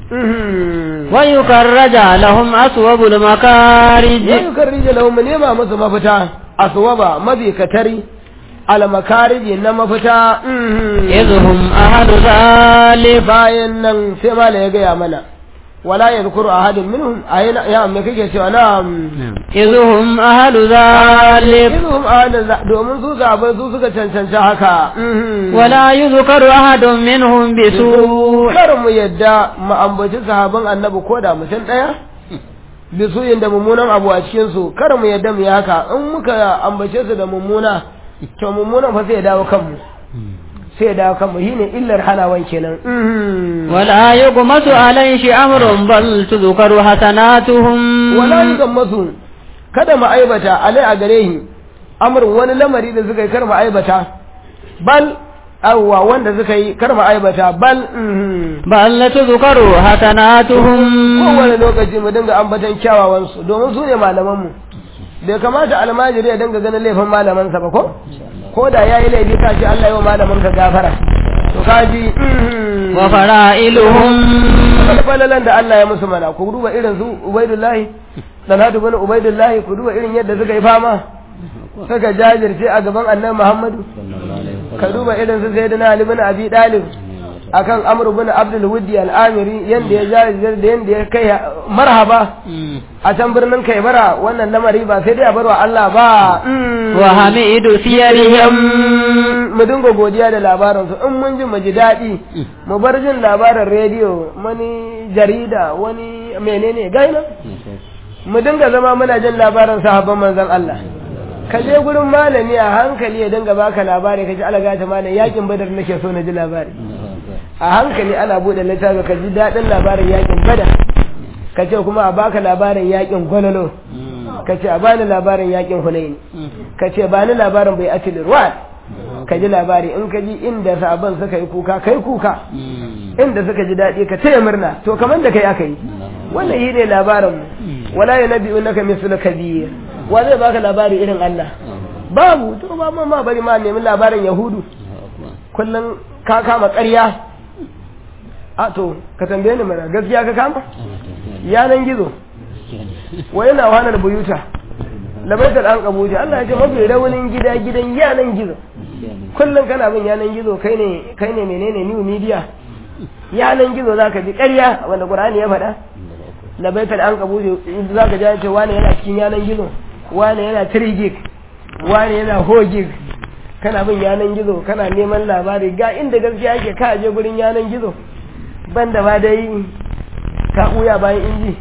ويكرج لهم أصوب المكارج ويكرج لهم نيما musu mafita aswaba mabikatari almakariji na mafita إذهم أحد ذلك bayan nan sai mala ya gaya mana wala yadhkuru ahadun minhum ayna ya me kake cewa na'am إذهم أحد ذلك idhum ahadun domin su zaɓe su suka cancanci haka ولا يذكر أحد منهم بسوء kar mu yadda mu ambaci sahaban annabi ko da mutum ɗaya bisuyin da mummunan abu a cikin su kar mu yadda mu yi haka in muka ambace su da mummuna to mummunan fa sai ya dawo kanmu sai ya dawo kanmu shine illar hanawan kenan ولا يغمس عليه أمر بل تذكر حسناتهم wala yukan masu kada mu aibata alai a gare shi amrin wani lamari da suka yi kar mu aibata bal awwa wanda suka yi kar mu aibata bal mhm. بل تذكر حسناتهم kowane lokaci mu dinga ambatan kyawawansu domin su ne malamanmu bai kamata almajiri ya dinga ganin laifin malamansa ba ko ko da ya yi laifi ka ce Allah yi wa malamin ka gafara to ka ji وفرائلهم falalan da Allah ya musu mana ku duba irin su ubaidullahi dalhatu bin ubaidullahi ku duba irin yadda suka yi fama suka jajirce a gaban annabi muhammadu ka duba irin su sayyidina ali bin abi dalib akan amr bin abdul wuddi al-amiri yanda ya jajirce da yanda ya kai marhaba a can birnin kaibara wannan lamari ba sai dai a barwa Allah ba وحميد سيرهم mu dinga godiya da labaransu in mun ji mu ji daɗi mu bar jin labarin rediyo wani jarida wani menene gaina mu dinga zama muna jin labarin sahabban manzon Allah ka je gurin malami a hankali ya dinga baka labari ka ji alaga ta malam yakin badar nake so na ji labari a hankali ana bude littafi ka ji daɗin labarin yakin badar ka ce kuma a baka labarin yakin gwalolo ka ce a bani labarin yakin hunaini ka ce bani labarin bai atil ruwan ka ji labari in ka ji inda sabon suka yi kuka kai kuka inda suka ji daɗi ka taya murna to kamar da kai aka yi wannan yi ne labarin mu wala ya nabi unaka mislu kabir wa zai baka labari irin Allah babu to ba ma ma bari ma nemi labarin yahudu kullum ka kama ƙarya a to ka tambaye ni mana gaskiya ka kama yanan gizo wa yana wahalar buyuta labaitar an kabuta Allah ya ce mafi raunin gida gidan yanan gizo kullum kana bin yanan gizo kai ne kai ne menene new media yanan gizo zaka ji ƙarya wanda Qur'ani ya faɗa labaitar an kabuta zaka ji ce wani yana cikin yanan gizo wani yana 3 gig wani yana 4 gig kana bin yanan gizo kana neman labari ga inda gaskiya yake ka je gurin yanan gizo banda ba dai ka ɓuya bayan inji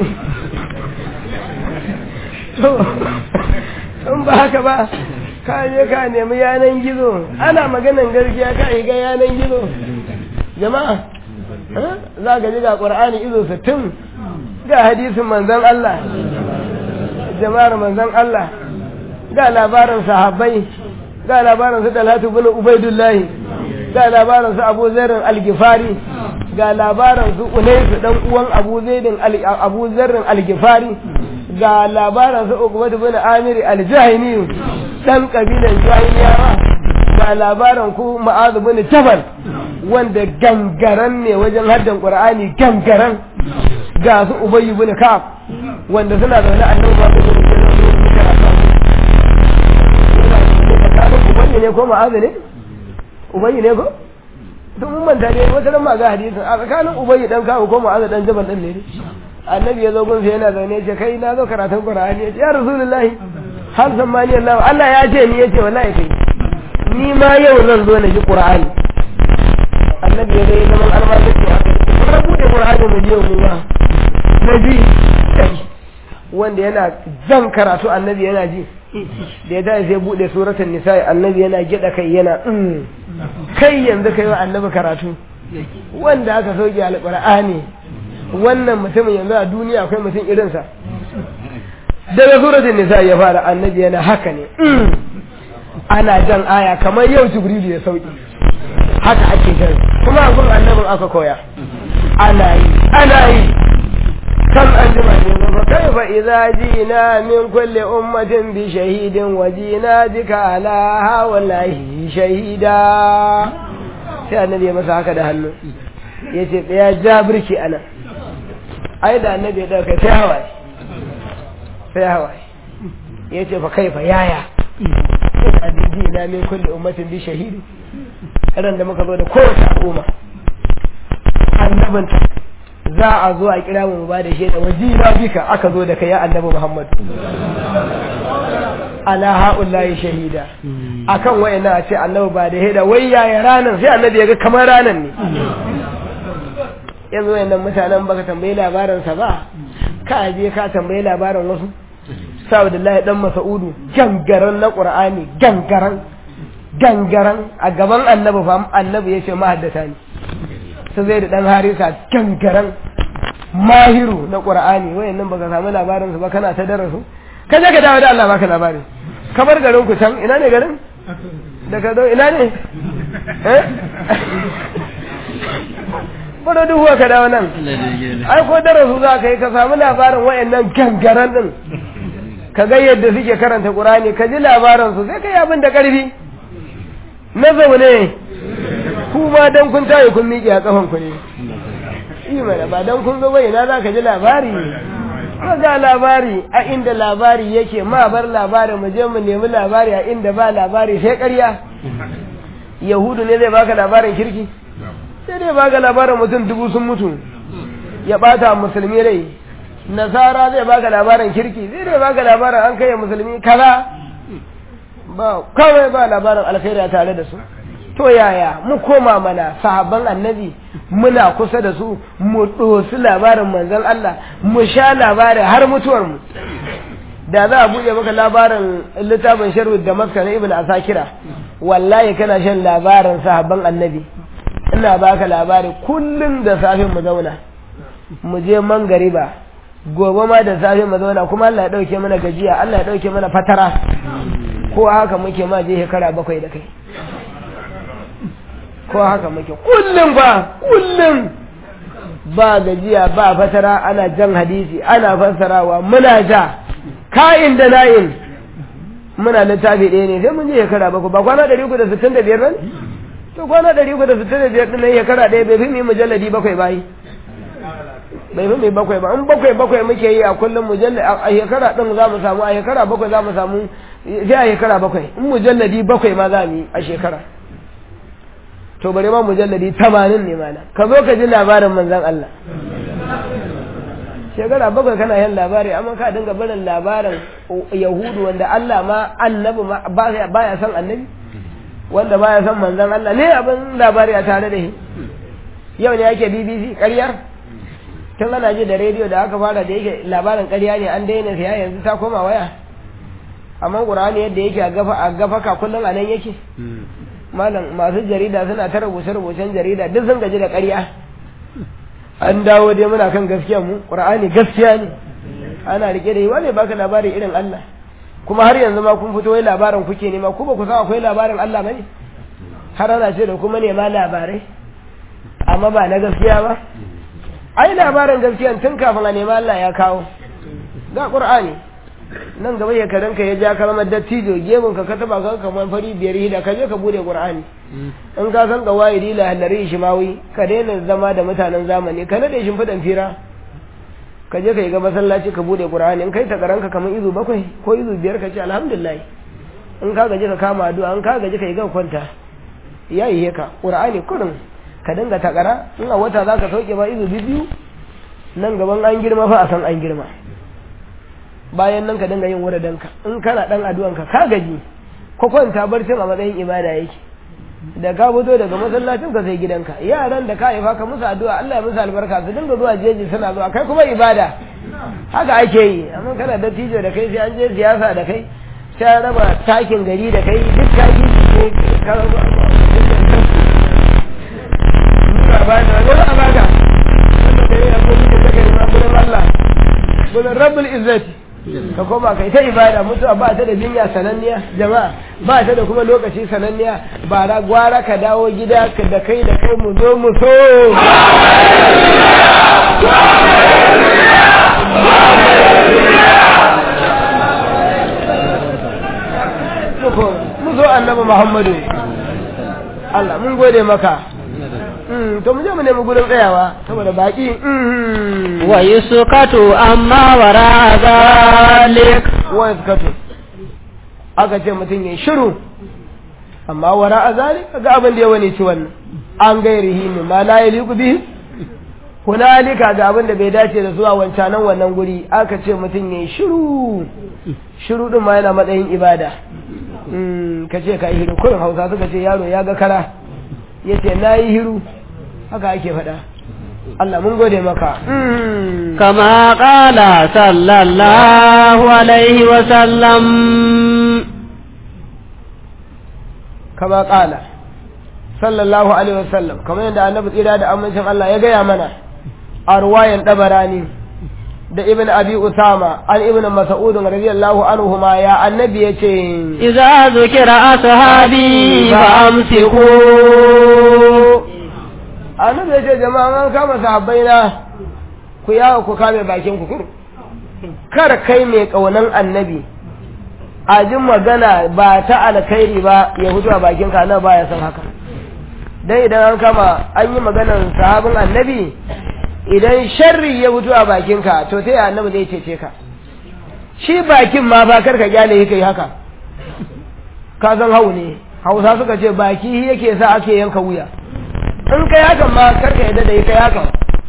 to in ba haka ba ka je ka nemi yanan gizo ana maganan gaskiya ka ga yanan gizo jama'a za ka ji ga ƙur'ani izo sittin ga hadisin manzon Allah jama'ar manzon Allah ga labarin sahabbai ga labarin su Talatu bin Ubaidullahi ga labarin su Abu Zarrin Al-Gifari ga labarin su Unaisu dan uwan Abu Zaidin Abu Zarrin Al-Gifari ga labarin su Uqbah bin Amir Al-Jahimi dan kabilan Jahiliyawa ga labarin ku Ma'az bin Jabal wanda gangaran ne wajen haddan Qur'ani gangaran ga su Ubay bin Ka'ab wanda suna zaune a nan ba su ubangi ne ko ma'azu ne ubangi ne ko to mun manta ne wata ran ma ga hadisin a tsakanin ubangi dan kawo ko ma'azu dan jabal din ne annabi ya zo gun sai yana zaune ya ce kai na zo karatun qur'ani ya ce ya rasulullahi har sammani Allah Allah ya ce ni yace wallahi kai ni ma yau zan zo na ji qur'ani annabi ya zai zaman almajin to aka ce kuma bude qur'ani mu je mu ma nabi wanda yana zan karatu annabi yana ji da ya tashi sai bude suratul nisa annabi yana gida kai yana kai yanzu kai wa annabi karatu wanda aka sauke alqur'ani wannan mutumin yanzu a duniya akwai mutum irinsa daga suratul nisa ya fara annabi yana haka ne ana jan aya kamar yau jibrilu ya sauki haka ake jan kuma abin annabin aka koya ana yi ana yi كم أجمعين فكيف إذا جينا من كل أمة بشهيد وجينا بك على هؤلاء شهيدا sai annabi ya masa haka da hannu ya ce ya ja birki ana ai da annabi ya ɗauka sai hawaye sai hawaye ya ce fa kai fa yaya ina diji na min kulli ummatin bi shahidi ran da muka zo da kowace al'umma annabinta za a zo a kira mu ba da shaida wajira bika aka zo da kai ya annabi Muhammad ala haula'i shahida akan wayana a ce annabi ba da shaida wai yaya ranan sai annabi ya ga kamar ranan ne yanzu wayannan mutanen baka tambayi labarin sa ba ka je ka tambayi labarin wasu Abdullahi dan Mas'udu gangaran na Qur'ani gangaran gangaran a gaban annabi fa annabi yace mahaddata ne su zai da ɗan harisa gangaran mahiru na ƙura'ani wayan nan baka samu labarin su ba kana ta darasu ka je ka dawo da Allah baka labari kamar garin ku can ina ne garin daga do ina ne eh bada duhuwa ka dawo nan ai ko darasu za ka yi ka samu labarin wayan nan gangaran din ka ga yadda suke karanta ƙur'ani ka ji labarin su sai ka yi abin da ƙarfi na zaune ku ma dan kun tayi kun miƙe a kafan ku ne yi mana ba dan kun zo bai na za ka ji labari ko ga labari a inda labari yake ma bar labari mu je mu nemi labari a inda ba labari sai ƙarya yahudu ne zai baka labarin kirki sai dai baka labarin mutum dubu sun mutu ya bata musulmi rai nasara zai baka labarin kirki zai dai baka labarin an kai musulmi kaza ba kawai ba labarin alkhairi tare da su to yaya mu koma mana sahabban annabi muna kusa da su mu ɗosi labarin manzon Allah mu sha labarin har mutuwar mu da za a buɗe maka labarin littafin sharhu da maska na ibn asakira wallahi kana shan labarin sahabban annabi ina baka labari kullum da safe mu zauna mu je mangariba gobe ma da safe mu zauna kuma Allah ya dauke mana gajiya Allah ya dauke mana fatara ko haka muke ma je shekara bakwai da kai ko haka muke kullum ba kullum ba gajiya ba fatara ana jan hadisi ana fassarawa muna ja ka'in da na'in muna littafi ɗaya ne sai mun je shekara bakwai ba kwana ɗari uku da sittin da biyar nan to kwana ɗari uku da sittin da biyar ɗin nan shekara ɗaya bai fi mu yi mujalladi bakwai bayi bai fi mai bakwai ba in bakwai bakwai muke yi a kullum mujalladi a shekara ɗin za mu samu a shekara bakwai za mu samu sai a shekara bakwai in mujalladi bakwai ma za mu yi a shekara to bari ma mujalladi tamanin ne mana ka zo ka ji labarin manzan Allah shekara bakwai kana yin labari amma ka dinga barin labarin yahudu wanda Allah ma annabi ba ya san annabi wanda ba ya san manzan Allah ne abin labari a tare da shi yau ne ake bbc ƙaryar tun ana ji da rediyo da aka fara da yake labarin ƙarya ne an daina siya yanzu ta koma waya amma ƙur'ani yadda yake a gafa a gafaka kullum a nan yake malam masu jarida suna ta rubuce-rubucen jarida duk sun gaji da ƙarya an dawo dai muna kan gaskiya mu ƙur'ani gaskiya ne ana rike da yi wane baka labari irin Allah kuma har yanzu ma kun fito wai labarin kuke nema ku ba ku san akwai labarin Allah bane har ana ce da kuma nema labarai amma ba na gaskiya ba ai labarin gaskiya tun kafin a nema Allah ya kawo ga Qur'ani nan gaba ya karanka ya ja kalmar dattijo gemun ka ka taba ka kamar fari biyar hida ka je ka bude Qur'ani in ka san ga wayi la halari shimawi ka daina zama da mutanen zamani ka nade shimfidan fira ka je ka yi ga masallaci ka bude qur'ani in kai ta karanka kamar izu bakwai ko izu biyar ka ce alhamdulillah in ka gaji ka kama addu'a in ka gaji ka yi ga kwanta ya yi ka qur'ani kurin ka dinga takara in a wata zaka sauke ba izu biyu nan gaban an girma fa a san an girma bayan nan ka dinga yin wuradanka in kana dan addu'anka ka gaji ko kwanta barcin a matsayin ibada yake da ka fito daga masallacin ka sai gidanka yaran da ka haifa ka musu addu'a Allah ya musu albarka su dinga zuwa jeji suna zuwa kai kuma ibada haka ake yi amma kana da tijo da kai sai an je siyasa da kai sai an raba takin gari da kai duk taki ne ka raba ba da wani abada wanda kai ya ko da kai ma gurin Allah gurin Rabbul Izzati ka koma kai ta ibada mutuwa ba ta da jinya sananniya jama'a ba ta da kuma lokaci sananniya ba ra gwara ka dawo gida ka da kai da kai mu zo mu so mu zo annabi muhammadu Allah mun gode maka to mu je mu nemi gurin tsayawa saboda baki wa yusukatu amma wara zalik wa yusukatu aka ce mutum ya shiru amma wara a zalik ga abin da ya wani ci wannan an gairihi ne ma la yaliku bihi hunalika ga abin da bai dace da zuwa wancanan wannan guri aka ce mutum ya shiru shiru din ma yana matsayin ibada ka ce ka yi hiru kurin hausa suka ce yaro ya ga kara ya ce na yi hiru haka ake faɗa Allah mun gode maka kama ƙala sallallahu alaihi wasallam kama ƙala sallallahu alaihi wasallam kamar yadda annabi tsira da amincin Allah ya gaya mana a ruwayan ɗabarani da ibn abi usama an ibn mas'ud radiyallahu anhu ma ya annabi yace idza zukira ashabi fa amsiku annabi yace jama'a an kama sahabbai na ku yawo ku kame bakin ku kar kai mai kaunan annabi a jin magana ba ta alkhairi ba ya fito a bakin ka na baya san haka dan idan an kama an yi maganar sahabin annabi idan sharri ya fito a bakinka to sai annabi zai cece ka shi bakin ma ba karka gyale yake haka ka san hau ne hausa suka ce baki yake sa ake yanka wuya in kai hakan ma karka yadda da kai hakan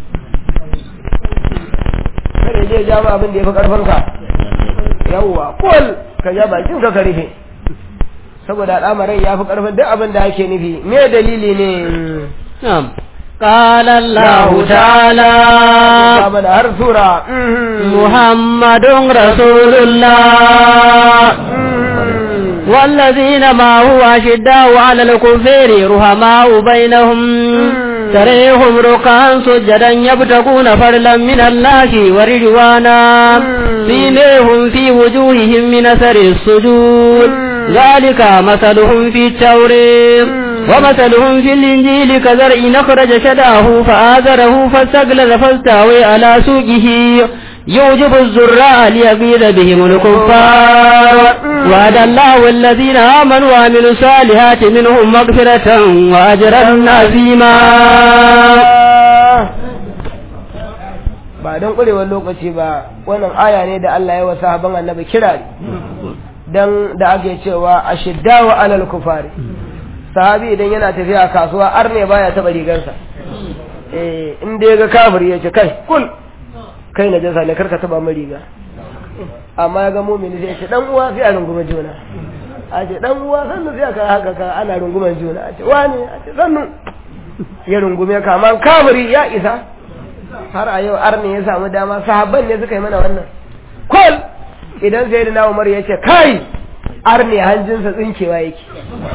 kada je ja ma abin da ya fi karfin ka yawwa kul ka ja bakin ka rufe saboda al'amarin ya fi karfin duk abin da ake nufi me dalili ne قال الله تعالى من هر سورة محمد رسول الله والذين ما هو أشداء على الكفار رحماء بينهم تريهم ركعا سجدا يبتغون فضلا من الله ورضوانا سيميهم في وجوههم من أثر السجود ذلك مثلهم في التوريم ومثلهم في الإنجيل كزرع أخرج شداه فآذره فاستغلظ فاستوى على سوقه يوجب الزراء ليغيظ بهم الكفار وعد الله الذين آمنوا وعملوا الصالحات منهم مغفرة وأجرا عظيما ba don ƙurewar lokaci ba wannan aya ne da Allah ya wa sahaban annabi kira dan da ake cewa ashiddawa alal kufari sahabi idan yana tafiya kasuwa arne baya taba rigarsa eh in da ga kafiri yace kai kul kai na jasa ne karka taba mai riga amma ya ga mumini sai ce dan uwa sai a runguma juna a ce dan uwa sannu sai aka haka ka ana runguman juna a ce wani a ce sannu ya rungume ka amma kafiri ya isa har a yau arni ya samu dama sahabban ne suka yi mana wannan kol idan sai na umar ya ce kai arni hanjinsa tsinkewa yake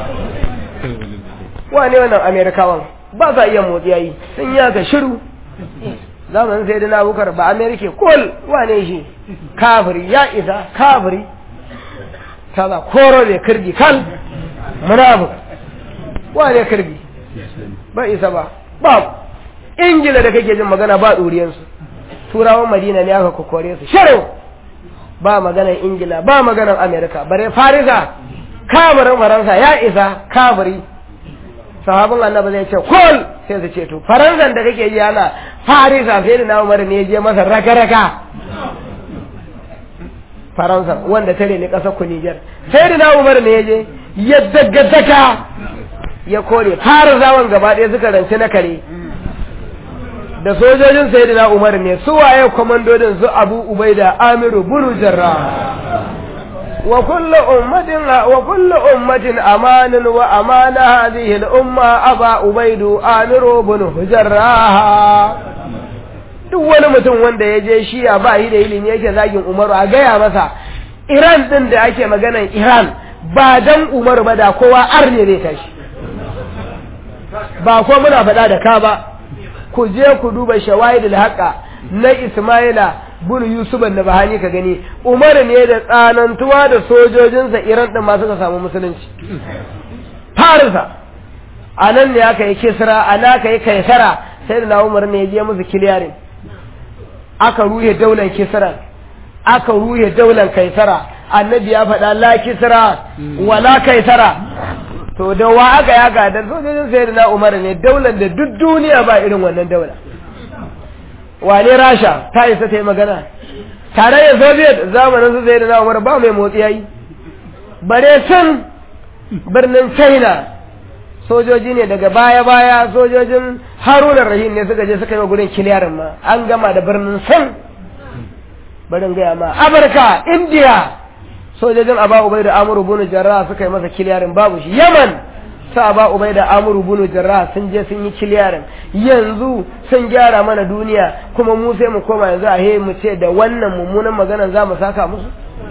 wane wannan amerikawan ba sa iya motsi yayi sun yi haka shiru zamanin sai na bukar ba amerika kol wane shi kafiri ya isa kafiri kaza koro da kirgi kal munafik wane kirgi ba isa ba ba ingila da kake jin magana ba ɗuriyarsu turawan madina ne aka kokore su shirin ba maganar ingila ba maganar amerika bare farisa kamarin faransa ya isa kamari sahabin annabi zai ce kol sai su ce to faransan da kake yi ana farisa sai da na umar ne je masa raka-raka faransa wanda tare ne ƙasar ku nijar sai da na umar ne ya je ya daga ya kore farisawan gaba ɗaya suka rance na kare da sojojin sayyidina Umar ne su waye komandodin su Abu Ubaida Amiru bin Jarrah wa kullu ummatin wa kullu ummatin amanin wa amana hadhihi al-umma Aba Ubaidu Amiru bin Jarrah duk wani mutum wanda ya je shiya ba yi da ilimi yake zagin Umaru a gaya masa Iran din da ake maganan Iran ba dan Umaru ba da kowa arne zai tashi ba ko muna faɗa da ka ba ku je ku duba shawahidul haqa na Ismaila bin Yusuf da Bahani ka gani Umar ne da tsanantuwa da sojojinsa Iran din ma suka samu musulunci Farisa anan ne aka yi Kisra ana aka yi Kaisara sai da Umar ne ya je musu kiliyarin aka ruhe daular Kisra aka ruhe daular Kaisara annabi ya faɗa la Kisra wala Kaisara to da wa aka ya gadar sojojin sai na umar ne daular da duk duniya ba irin wannan daula wane rasha ta isa ta yi magana tare da soviet zamanin su sai na umar ba mai motsi yayi bare sun birnin china sojoji ne daga baya-baya sojojin haruna rahim ne suka je suka yi wa gurin kiliyarin ma an gama da birnin sun barin gaya ma amurka india sojojin aba ubai da amuru bunu jarra suka yi masa kiliyarin babu shi yaman sa aba ubai da amuru bunu jarra sun je sun yi kiliyarin yanzu sun gyara mana duniya kuma mu sai mu koma yanzu a he mu ce da wannan mummunan magana za mu saka musu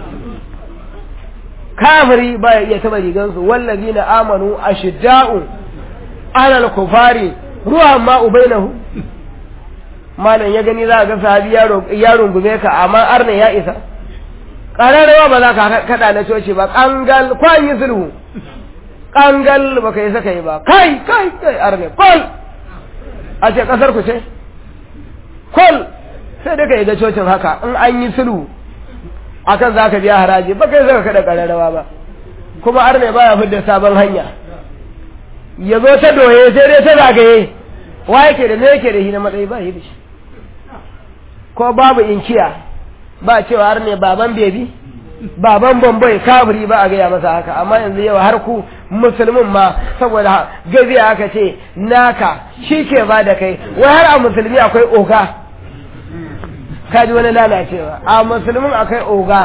kafiri ba ya iya taba rigansu wallazina amanu ashidda'u alal kufari ruwan ma ubainahu malam ya gani za ga sahabi ya rungume ka amma arna ya isa ƙararrawa ba za ka kaɗa na coci ba ƙangal kwan yi sulhu ƙangal ba ka yi saka yi ba kai kai kai arne kol a ce ƙasar ku ce kol sai dai ka yi ga cocin haka in an yi sulhu akan za ka biya haraji ba kai saka kaɗa ƙararrawa ba kuma arne baya fidda sabon hanya ya zo ta doye sai dai ta zagaye wa yake da me yake da shi na matsayi ba shi da shi ko babu inkiya ba cewa har ne baban bebi baban bambai kafiri ba a gaya masa haka amma yanzu yau har ku musulmin ma saboda gaziya aka ce naka shi ke ba da kai wai har a musulmi akwai oga kaji wani lalacewa a musulmin akwai oga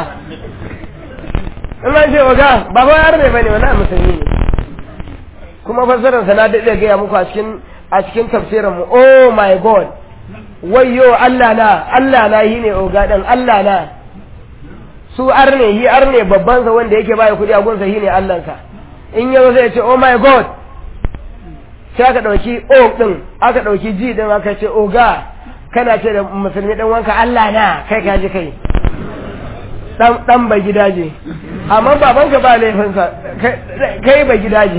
in an ce oga baban har ne bane wani musulmi ne kuma fassararsa na daɗe gaya muku a cikin a cikin tafsirinmu oh my god wayyo Allah na Allah na yi ne oga ɗin Allah na su arne yi arne babban sa wanda yake baya kuɗi a gunsa shi ne Allahnsa in yau zai ce oh my god sai aka ɗauki o ɗin aka ɗauki ji ɗin aka ce oga kana ce da musulmi ɗan wanka Allah na kai ka ji kai ɗan ba gidaje amma babanka ba laifinsa kai ba gidaje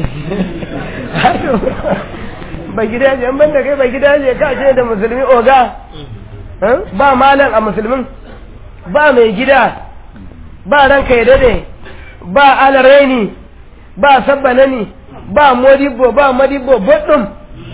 ba gidaje an banda kai ba gidaje ka ce da musulmi oga ba malam a musulmin ba mai gida ba ranka ya dade ba alaraini ba sabbanani ba modibbo ba madibbo baɗin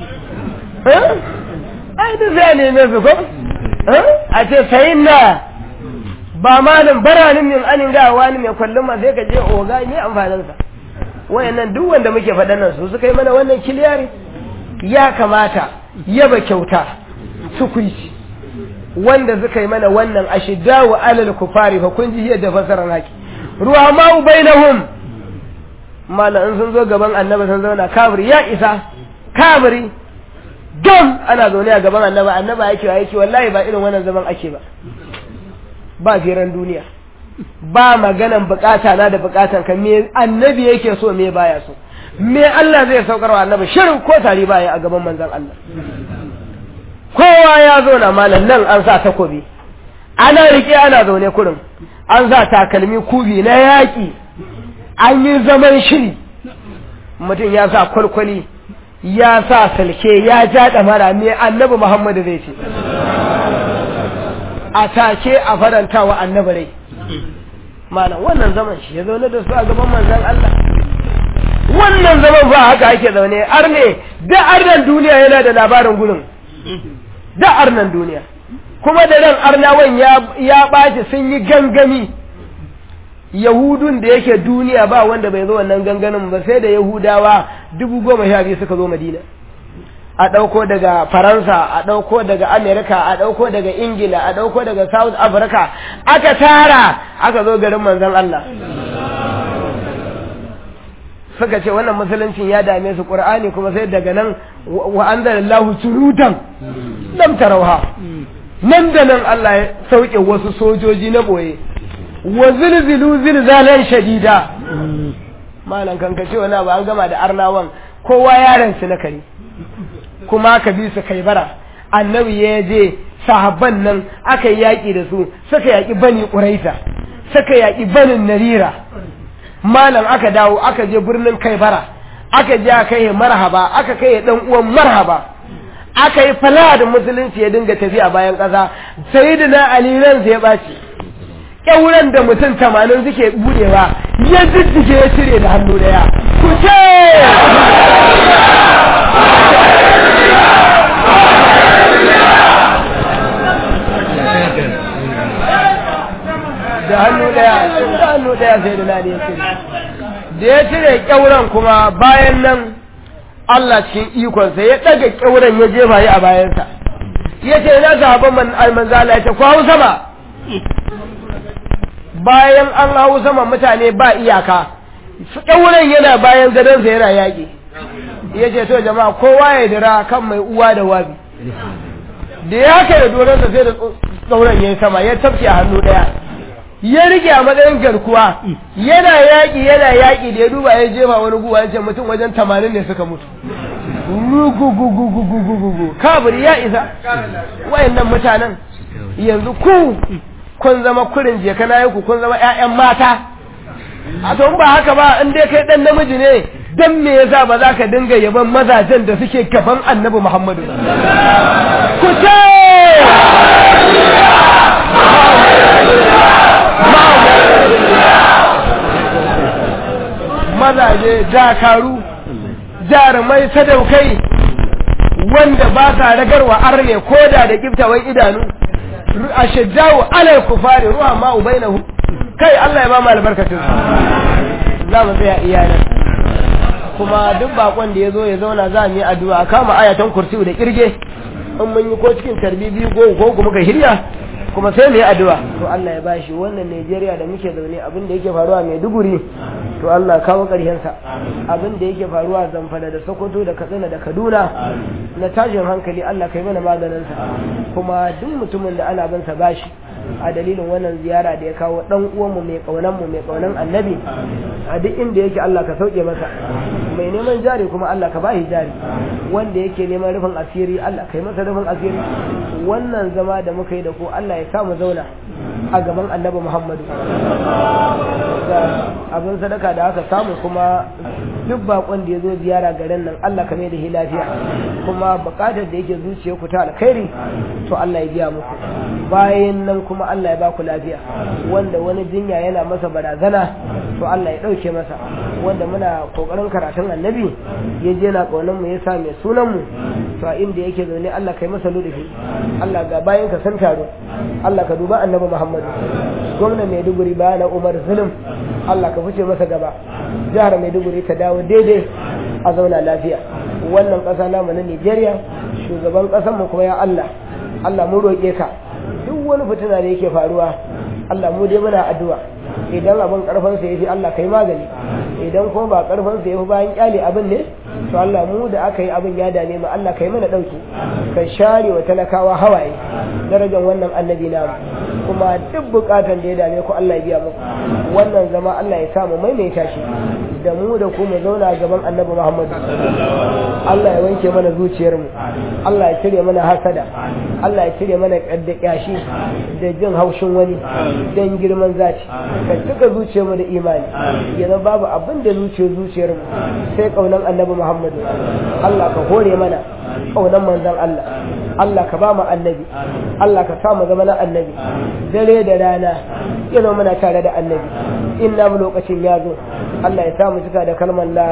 ai da zai neme su ko a ce sayin na ba malam baranin min anin ga wani mai kwallon ma sai ka je oga ne amfaninsa wayannan duk wanda muke faɗan nan su suka yi mana wannan kiliyari ya kamata yaba kyauta tukuici wanda suka yi mana wannan ashidda wa alal kufari fa kun ji yadda fasaran haki ruwa ma ubainahum mala in sun zo gaban annabi sun zauna kafiri ya isa kafiri gam ana zaune a gaban annaba annaba yake wa yake wallahi ba irin wannan zaman ake ba ba firan duniya ba maganan bukata na da bukatan ka me annabi yake so me baya so me Allah zai saukar wa annabi shirin ko tari baya a gaban manzon Allah kowa ya zo na malam nan an sa takobi ana rike ana zaune kurin an sa takalmi kubi na yaƙi an yi zaman shiri mutum ya sa kwalkwali ya sa salke ya ja ɗamara me annabi muhammadu zai ce a take a faranta wa annabi rai malam wannan zaman shi ya zaune da su a gaban manzan Allah wannan zaman ba haka ake zaune arne da arnan duniya yana da labarin gurin da arnan duniya kuma da ran arnawan ya ɓaci sun yi gangami yahudun da yake duniya ba wanda bai zo wannan ganganin ba sai da yahudawa dubu goma sha biyu suka zo madina a ɗauko daga faransa a ɗauko daga amerika a ɗauko daga ingila a ɗauko daga south africa aka tara aka zo garin manzon allah suka ce wannan musuluncin ya dame su qur'ani kuma sai daga nan wa anzalallahu surutan lam tarauha nan da nan Allah ya sauke wasu sojoji na boye wa zilzilu zilzalan shadida malan kan ka ce wani ba an gama da arnawan kowa yaran su na kare kuma ka bi su kai bara annabi ya je sahabban nan aka yi yaƙi da su suka yaƙi bani ƙuraita suka yaƙi banin narira malam aka dawo aka je birnin kaibara aka je aka yi marhaba aka kai dan uwan marhaba aka yi fala da musulunci ya dinga tafiya bayan ƙasa sayyidina ali ran ya baci kyauran da mutum tamanin suke budewa ya jijjige ya cire da hannu daya ku ce da hannu daya da hannu daya sai da nani ya cire da ya cire kyauran kuma bayan nan Allah cikin ikonsa ya ɗaga kyauran ya jefa yi a bayansa ya ce ina sahabban man almanzala ya ce ku hau sama bayan an hau sama mutane ba iyaka kyauran yana bayan gadonsa yana yaƙi ya ce to jama'a kowa ya dira kan mai uwa da wabi da ya kai da doronsa sai da tsauran ya yi sama ya tafke a hannu ɗaya ya rike a matsayin garkuwa yana yaƙi yana yaƙi da ya duba ya jefa wani guwa ya ce mutum wajen tamanin ne suka mutu rugugugugugugugugu kabir ya isa wayannan mutanen yanzu ku kun zama kurin je kana ku kun zama ƴaƴan mata a to ba haka ba in dai kai dan namiji ne dan me yasa ba za ka dinga yaban mazajen da suke gaban annabi Muhammadu ku ce mazaje dakaru jarumai sadaukai wanda ba sa ragarwa arne koda da kiftawan idanu a shajjawo alal kufari ruwa ma ubainahu kai Allah ya ba mu albarkacin za mu tsaya iyalan kuma duk bakon da ya zo ya zauna za mu yi addu'a kama ayatan kursi da kirge in mun yi ko cikin tarbi biyu ko ko kuma ka hirya kuma sai mu yi addu'a to Allah ya bashi wannan Najeriya da muke zaune abin da yake faruwa mai duguri to Allah kawo ƙarshen sa abin da yake faruwa Zamfara da Sokoto da Katsina da Kaduna na tashin hankali Allah kai mana maganin sa kuma duk mutumin da ana bin sa bashi a dalilin wannan ziyara da ya kawo dan uwan mu mai kaunan mu mai kaunan annabi a duk inda yake Allah ka sauke masa mai neman jari kuma Allah ka bashi jari wanda yake neman rufin asiri Allah kai masa rufin asiri wannan zama da muka yi da ku Allah ya samu zauna a gaban annabi Muhammadu abin sadaka da aka samu kuma duk bakon da ya zo ziyara garin nan Allah ka mai da lafiya kuma bukatar da yake zuciya ku ta alkhairi to Allah ya biya muku bayan nan kuma Allah ya ba ku lafiya wanda wani jinya yana masa barazana to Allah ya dauke masa wanda muna kokarin karatun annabi ya je na kaunan mu ya sa mai sunan mu to a inda yake zaune Allah kai masa ludufi Allah ga bayan ka san taro Allah ka duba annabi Muhammad gwamnan Maiduguri na Umar Zulum Allah ka fice masa gaba jihar Maiduguri ta dawo daidai a zauna lafiya wannan ƙasa namu na Nigeria shugaban ƙasar mu kuma ya Allah Allah mu roƙe ka duk wani fitina da yake faruwa Allah mu dai muna addu'a idan abin karfin sa yafi Allah kai magani idan kuma ba karfin sa yafi bayan kyale abin ne to Allah mu da aka yi abin ya dame mu Allah kai mana dauki ka share wa talakawa hawaye darajar wannan annabi namu kuma duk bukatan da ya dame ku Allah ya biya muku wannan zama Allah ya samu maimaita shi da mu da ku mu zauna gaban annabi Muhammad Allah ya wanke mana zuciyarmu Allah ya cire mana hasada Allah ya cire mana kadda kyashi da jin haushin wani dan girman zaci ka cika zuciyarmu da imani yana babu abin da zuciyar zuciyarmu sai kaunan annabi Muhammad Allah ka hore mana kaunan manzon Allah Allah ka ba mu annabi Allah ka sa mu zama na annabi dare da rana yana muna tare da annabi inna mu lokacin ya zo Allah ya sa mu cika da kalmar la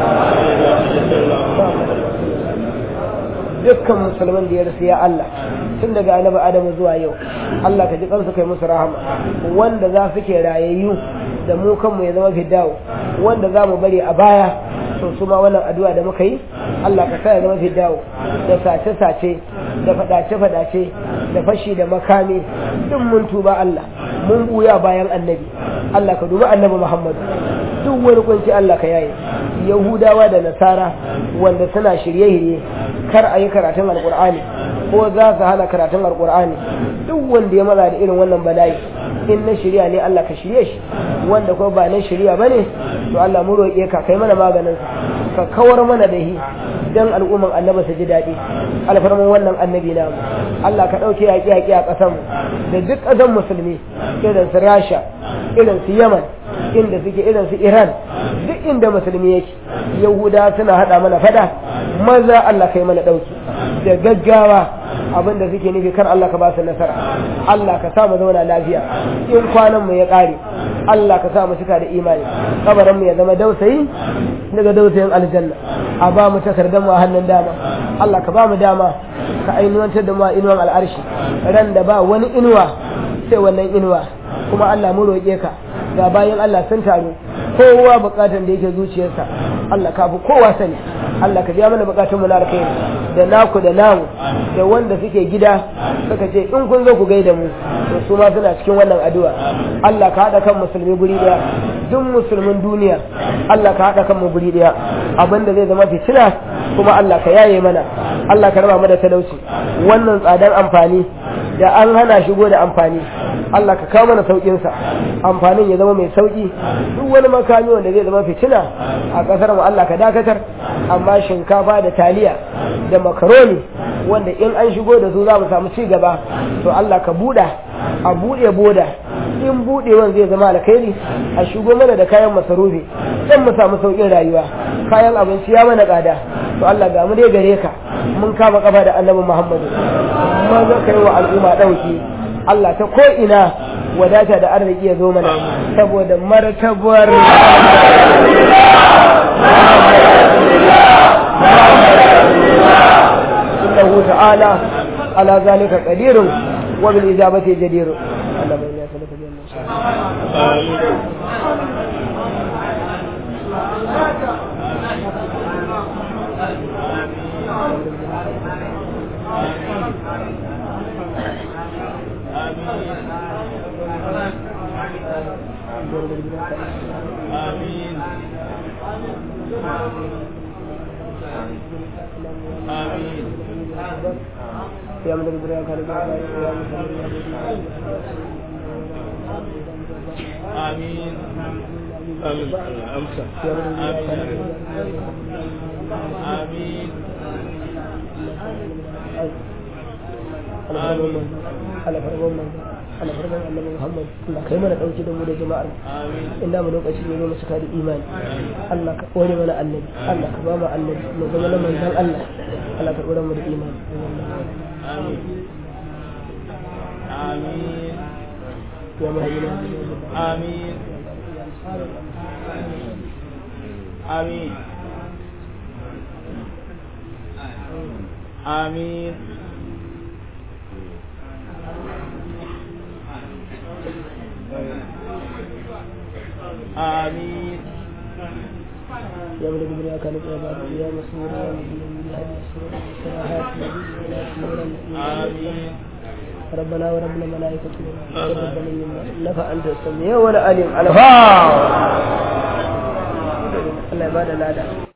dukkan musulman da ya rasu ya Allah tun daga annabi Adamu zuwa yau Allah ka ji kansu kai musu rahama wanda za su ke rayayyu da mu kanmu ya zama fiddawo wanda za mu bari a baya to su ma wannan addu'a da muka yi Allah ka sa ya zama fiddawo da sace-sace da fadace-fadace da fashi da makami duk mun tuba Allah mun buya bayan annabi Allah ka dubi annabi Muhammad duk wani kunci Allah ka yaye Yahudawa da Nasara wanda suna shirye-shirye kar a yi karatun alkur'ani ko za su hana karatun alkur'ani duk wanda ya maza da irin wannan bala'i in na shirya ne Allah ka shirye shi wanda ko ba na shirya bane to Allah mu roƙe ka kai mana maganin ka kawar mana da shi dan al'umman annabi su ji daɗi alfarman wannan annabi na Allah ka ɗauke yaƙi yaƙi a ƙasar da duk ƙasar musulmi irin su Rasha irin su Yaman inda suke irin su Iran duk inda musulmi yake Yahuda suna haɗa mana fada maza Allah kai mana ɗauki da gaggawa abin da suke nufi kar Allah ka ba su nasara Allah ka sa mu zauna lafiya in kwanan mu ya ƙare Allah ka sa mu cika da imani kabarin mu ya zama dausayi daga dausayin aljanna a ba mu takardar mu a hannun dama Allah ka ba mu dama ka ainuwantar da mu a inuwan al'arshi ran da ba wani inuwa sai wannan inuwa kuma Allah mu roƙe ka ga bayan Allah sun taru kowa bukatan da yake zuciyarsa Allah ka fi kowa sani Allah ka biya mana bukatun mu na alkhairi da naku da namu da wanda suke gida suka ce in kun zo ku gaida mu to su ma suna cikin wannan addu'a Allah ka hada kan musulmi guri daya duk musulmin duniya Allah ka hada kan mu guri daya abinda zai zama fitina kuma Allah ka yaye mana Allah ka raba mu da talauci wannan tsadar amfani da an hana shigo da amfani Allah ka kawo mana saukin sa amfanin ya zama mai sauki duk wani makami wanda zai zama fitina a kasar mu Allah ka dakatar amma shinkafa da taliya da makaroni wanda in an shigo da su za mu samu ci gaba to Allah ka buɗa a buɗe boda in buɗewan zai zama alkhairi a shigo mana da kayan masarufi dan mu samu sauƙin rayuwa kayan abinci ya mana tsada to Allah ga mu dai gare ka mun kama kafa da annabi Muhammadu maza kai wa al'umma ɗauki Allah ta ko ina wadata da arziki ya zo mana saboda martabar إنه تعالى على ذلك قدير وبالإجابة جدير اللهم إنا نسألك بأن آمين آمين يا من البريان كان يا آمين أمسى آمين على فرمان على فرمان النبي محمد الله kai mana dauki da mu da jama'ar آمين inda mu lokaci ne mu suka da imani Allah ka kore mana annabi Allah ka ba mu annabi mu zama na manzon Allah Allah ka kore mu da imani آمين آمين ya mahimina آمين آمين آمين آمين يا من الدنيا كانت عبادة يا مسرور يا مدين يا هدي السرور السماحات ولا سنورا آمين ربنا ورب الملائكة تقبل منا إنك أنت السميع والعليم الفا الله يبارك لنا